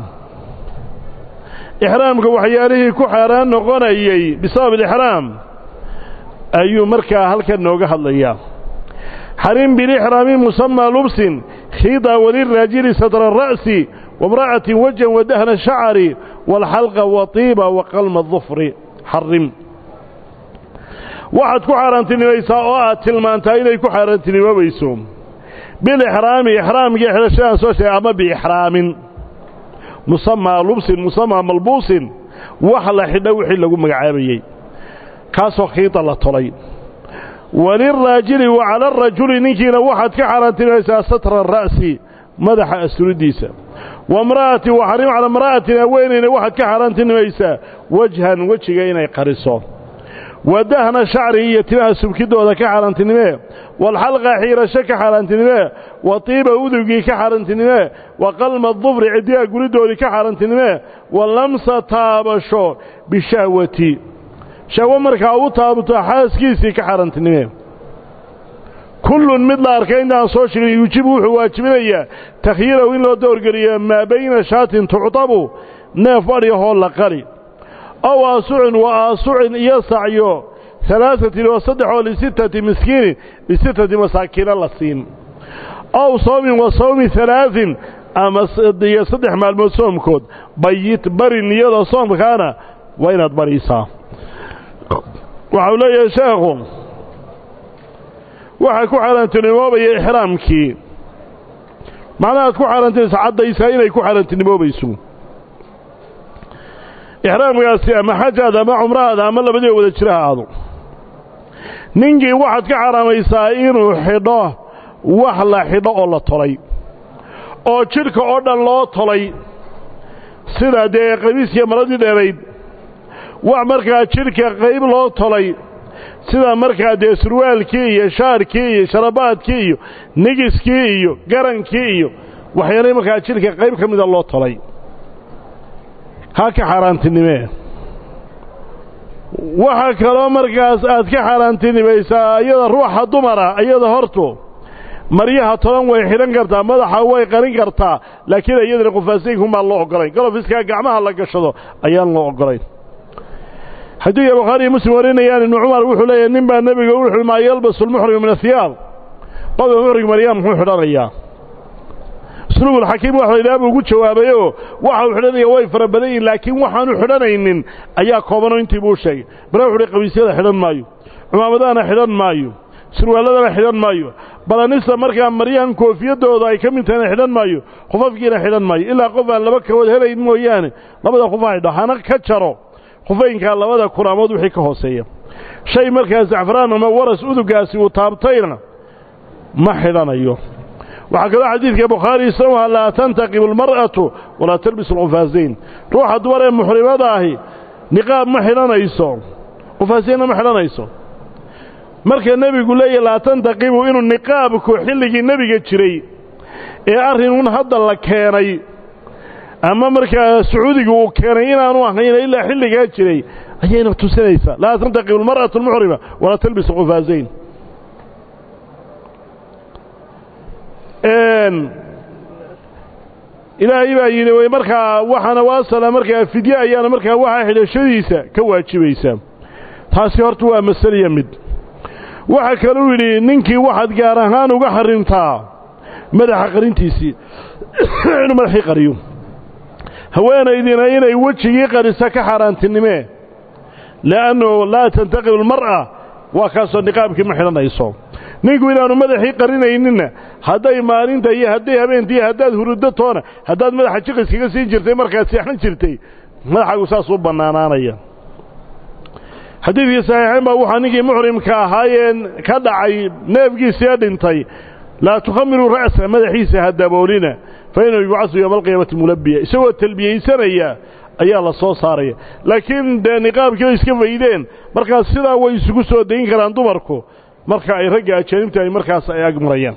ixraamka waxyaalihii ku xaaraan noqonayey bisabab alixraam ayuu markaa halkan nooga hadlayaa xarim bilixraami musamaa lubsin khiida waliraajili sadra ra'si wamra'atin wajan wadahna shacari waalxalqa watiiba waqalma dufri xarim waxaad ku xaaraantinimaysaa oo aad tilmaantaa inay ku xaaraantinimoobayso bilixraami ixraamkii xidhashadaan soo sheegay ama biixraamin musamaa lubsin musamaa malbuusin wax la xidho wixii lagu magacaabayey kaasoo khiida la tolay waliraajili wa cala arajuli ninkiina waxaad ka xaaraantinimaysaa satra ra'si madaxa asturidiisa wamra'ati wa xarim cala imra'atin haweenayna waxaad ka xaaraantinimaysaa wajhan wejiga inay qariso wadahna shacri iyo timaha subkidooda ka xaaraantinimee waalxalqa xiirasho ka xaaraantinimee wa tiiba udugii ka xaaraantinimee wa qalma dufri ciddiha guridoodii ka xaaraantinimee wa lamsa taabasho bishahwati shahwo markaa u taabato xaaskiisii ka xaaraantinimee kullun mid la arkay intaan soo sheegin yuujibu wuxuu waajibinayaa takhyiirahu in loo doorgeliyo maa bayna shaatin tuctabu neef adhyahoo la qali ow aasucin wa aasucin iyo sacyo alaaثatin oo saddex oo lisittati miskiinin lisittati masaakiina la siin ow sawmin wa sawmi alaaثin ama iyo saddex maalmood soomkood bayit bari niyada soomkaana waa inaad bariisaa waxau leeyahay sheekhu waxaa ku xaaraantinimoobaya ixraamkii macnahaad ku xaaraantinaysa caddaysaa inay ku xaaraantinimoobayso ixraamkaasi ama xajaada ama cumrahaada ama labadiiba wada jira ha aado ninkii waxaad ka xaraamaysaa inuu xidho wax la xidho oo la tolay oo jidhka oo dhan loo tolay sida dee qamiiskiiyo maradii dheerayd wax markaa jidhka qayb loo tolay sida markaa dee surwaalkii iyo shaarkii iyo sharabaadkii iyo nigiskii iyo garankii iyo waxyaalay markaa jidhka qayb ka mida loo tolay ha ka xaaraantinimee waxaa kaloo markaas aad ka xaaraantinimaysaa iyada ruuxa dumara iyada hortu maryaha toban way xidhan kartaa madaxa way qarin kartaa laakiin iyadana qufaasayinkumaan loo ogolayn galofiskaa gacmaha la gashado ayaan loo ogolayn xadiidka bukhaariiyo muslim warinayaan ibnu cumar wuxuu leeyahy nin baa nebiga wuxuu maa yalbasu lmuxrimu min ahiyaab qofka muxrig maryaa muxuu xidhanayaa usluubulxakiim waxa laydhaha buu ugu jawaabayoo waxa uu xidhanaya way fara badan yihin laakiin waxaanu xidhanaynin ayaa koobanoo intii buu sheegay bale wuxu uhi qabiisyada xidhan maayo cumaamadahana xidhan maayo surwaalladana xidhan maayo balanista markaa maryahan koofiyadooda ay ka mid tahayna xidhan maayo khufafkiina xidhan maayo ilaa qof aan laba kabood helayn mooyaane labada khufaa xidho hana ka jaro khufaynkaa labada kuraamood wixii ka hooseeya shay markaa sacfaraan ama waras udugaasi uu taabtayna ma xidhanayo waxaa kaloo xadiidka bukhaari isaguha laa tantaqibu almar'atu walaa talbisu alqufaasayn ruuxa dumar ee muxrimada ahi niqaab ma xidhanayso qufaasaynna ma xidhanayso marka nebigu leeyahy laa tantaqibu inuu niqaabku xilligii nebiga jiray ee arrinun hadda la keenay ama markaa sacuudiga uu keenay inaanu ahayn ilaa xilligaa jiray ayayna tusinaysaa laa tantaqibu almar'atu almuxrima walaa talbisu alqufaasayn ilaahay baa yidhi way markaa waxaana waasala markaa fidye ayaana markaa waxaa xidhashadiisa ka waajibaysaa taasi horta waa masaliya mid waxaa kaluu yidhi ninkii waxaad gaar ahaan uga xarimtaa madaxa qarintiisii inuu madaxii qariyo haweenaydina inay wejigii qarisa ka xaaraantinimee li'annu laa tantaqibu almar'a waa kaasoo niqaabkii ma xidhanayso ninku inaanu madaxii qarinayninna hadday maalinta iyo hadday habeentii haddaad huruddo toona haddaad madaxa jiqiskaga siin jirtay markaad seexan jirtay madaxaagu saas u bannaanaanaya xadiidkii saxiixayn baa waxaa ninkii muxrimka ahaayeen ka dhacay neefgiisii dhintay laa tukhamiruu ra'sa madaxiisa ha daboolina fa inuu yubcasu yowma alqiyaamati mulabiya isagoo talbiyaysanaya ayaa la soo saaraya laakiin dee niqaabkii bay iska faydeen markaas sidaa way isugu soo dayn karaan dumarku marka ay ragga ajaanibta ay markaas ay agmarayaan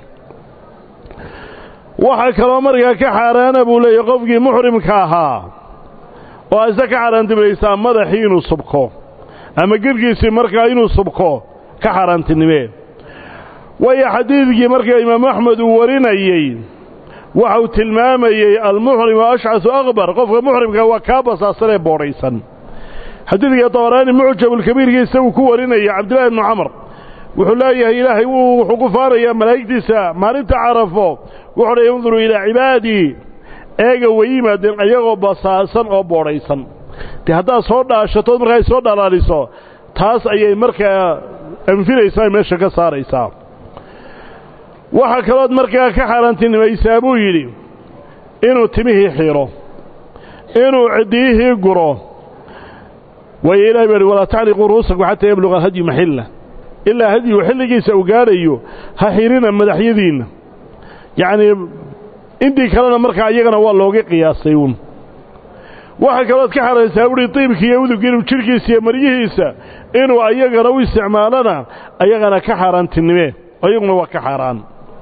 waxaa kaloo markaa ka xaaraana buu leeyahy qofkii muxrimka ahaa oo ase ka xaaraantimaysaa madaxii inuu subko ama gedhkiisii markaa inuu subko ka xaaraantinimee waayo xadiidkii markaa imaamu axmed uu warinayey waxa uu tilmaamayey almuxrimu ashcasu akbar qofka muxrimka waa kaa basaasan ee boodhaysan xadiidka dabaraani mucjabulkabiirkii isagu ku warinaya cabdillahi ibnu camar wuxuu leeyahay ilaahay wuxuu ku faanayaa malaa'igtiisa maalinta carafo wuxuu dha induruu ilaa cibaadii eega way yimaadeen ayagoo basaasan oo boodhaysan dee haddaad soo dhaashatood markaa soo dhalaaliso taas ayay markaa anfinaysaa meesha ka saaraysaa waxaa kalood markaa ka xaaraantinimaysaa buu yidhi inuu timihii xiro inuu ciddiyihii guro waayo ilahay baa hi walaa tacliquu ru'uusakum xataa yabluqa alhadyu maxilla ilaa hadyigu xilligiisa uu gaadhayo ha xirina madaxyadiinna yacnii intii kalena markaa iyagana waa looga qiyaasay uun waxaa kalood ka xaraysaa uhi diibkii iyo udug inuu jidhkiisa iyo maryihiisa inuu ayagana u isticmaalana ayagana ka xaaraantinimee ayaguna waa ka xaaraan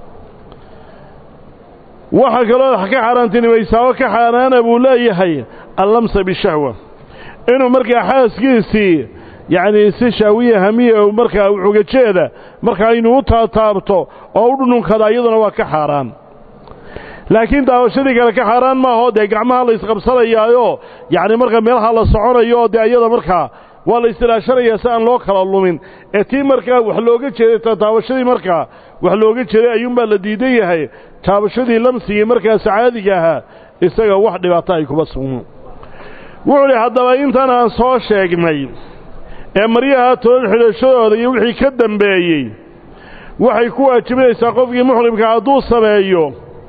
waxaa kaloo ka xaaraantinimaysaa oo ka xaaraana buu leeyahay allamsa bishahwa inuu markaa xaaskiisii yacnii si shaawiya hamiya markaa xugajeeda markaa inuu u taataabto oo u dhununkada iyaduna waa ka xaaraan laakiin daawashadii kale ka xaaraan maahoo dee gacmaha la isqabsanayaayo yacni markaa meelaha la soconayo oo dee iyada markaa waa la istilaashanayaa si aan loo kala lumin ee tii markaa wax looga jeeday taataabashadii markaa wax looga jeeday ayuunbaa la diidan yahay taabashadii lamsigii markaas caadiga ahaa isaga wax dhibaato ay kuma sugno wuxuu dhi haddaba intan aan soo sheegnay ee maryaha toban xidhashadooda iyo wixii ka dambeeyey waxay ku waajibinaysaa qofkii muxrimka hadduu sameeyo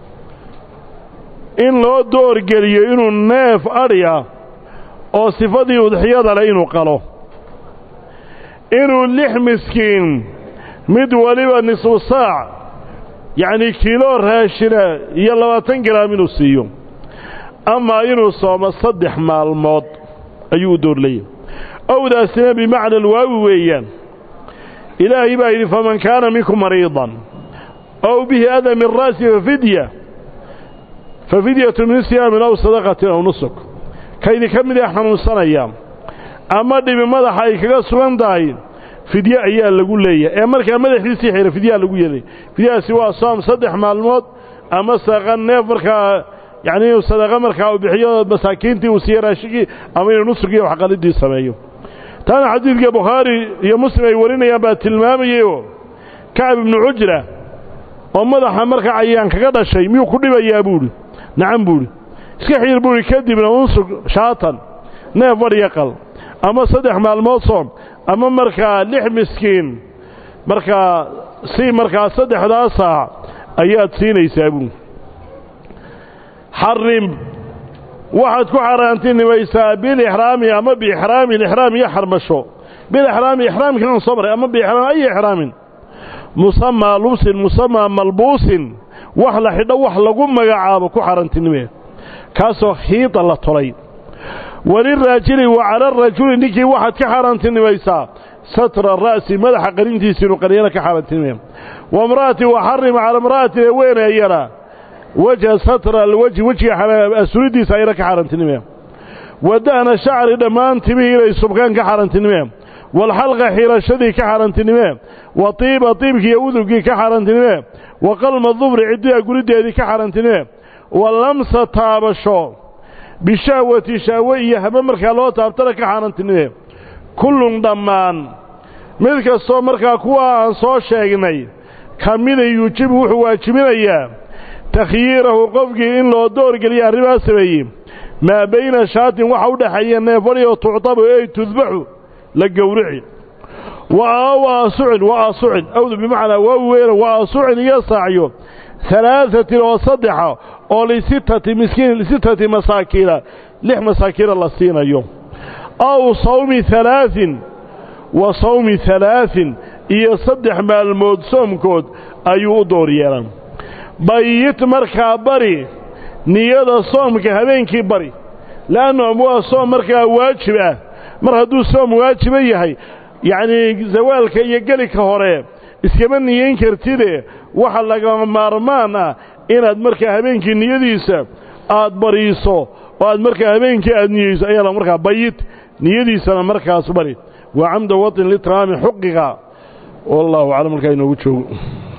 in loo doorgeliyo inuu neef adhiya oo sifadii udxiyada leh inuu qalo inuu lix miskiin mid waliba nisfu saac yacnii kiilo raashina iyo labaatan garaam inuu siiyo amaa inuu soomo saddex maalmood ayuu u doorlayay owdaasina bimacna alwaawi weeyaan ilaahay baa yidhi faman kaana minkum mariidan ow bihi ada min ra'si fafidya fafidyatu min siyaamin aw sadaqatin aw nusuk kaydin ka mid ee xanuunsanaya ama dhibi madaxa ay kaga sugan tahay fidye ayaa lagu leeyahay ee markaa madaxiisii xira fidyaa lagu yeelay fidyadaasi waa soom saddex maalmood ama saqa neef markaa yacni inuu sadaqa markaa uu bixiyo masaakiintii uu siiye raashigii ama inuu nusugiiyo waxqalidii sameeyo taana xadiidka bukhaari iyo muslim ay warinayaan baa tilmaamayayoo kacab ibnu cujra oo madaxa markaa cayaan kaga dhashay miyuu ku dhibayaa buuhi nacam buuhi iska xiir buuhi kadibna unsug shaatan neef fadhiya qal ama saddex maalmood soom ama markaa lix miskiin markaa si markaa saddexdaa saac ayaad siinaysaa buuhi xarim waxaad ku xaaraantinimaysaa bilixraami ama biixraamin ixraam iyo xarmasho bilixraami ixraamkiinan soo maray ama biixraam ay ixraamin musamaa lubsin musamaa malbuusin wax la xidho wax lagu magacaabo ku xaaraantinimee kaasoo khiida la tolay waliraajili wa cala arajuli ninkii waxaad ka xaaraantinimaysaa satra ra'si madaxa qarintiisa inuu qariyana ka xaaraantinimee waimra'ati waxarim cala imra'atin ee weeneeyana wajha satra alwejhi wejiga asuridiisa ayna ka xaaraantinimee wadahna shacri dhammaan timihii inay subkaan ka xaaraantinimee waalxalqa xirashadii ka xaaraantinimee wa tiiba tiibkii iyo udugii ka xaaraantinimee wa qalma dufri ciddiga gurideedii ka xaaraantinimee wa lamsa taabasho bishahwati shahwe iyo habe markaa loo taabtana ka xaaraantinimee kullun dhammaan mid kastoo markaa kuwa aan soo sheegnay ka mida yuujibu wuxuu waajibinayaa takhyiirahu qofkii in loo doorgeliya arrimaa sameeyey maa bayna shaatin waxa u dhexeeya neefadhi oo tuctabu ey tudbaxu la gowrici wa aasucin wa aasucin awdu bimacnaa waa weena wa aasucin iyo saacyo halaahatin oo saddexa oo lisittati miskiin lisittati masaakiina lix masaakiina la siinayo aw sawmi halaahin wa sawmi halaahin iyo saddex maalmood soomkood ayuu u door yeelan bayit markaa bari niyada soomka habeenkii bari le'annu waa soom markaa waajib ah mar hadduu soom waajiba yahay yacnii zawaalka iyo gelika hore iskama niyeyn kartide waxa laga maarmaan ah inaad markaa habeenkii niyadiisa aad bariiso oo aad markaa habeenkii aad niyeyso ayaa markaa bayit niyadiisana markaas bari waa camda waطin litraami xuqiga wallahu aclam markaa inoogu joogo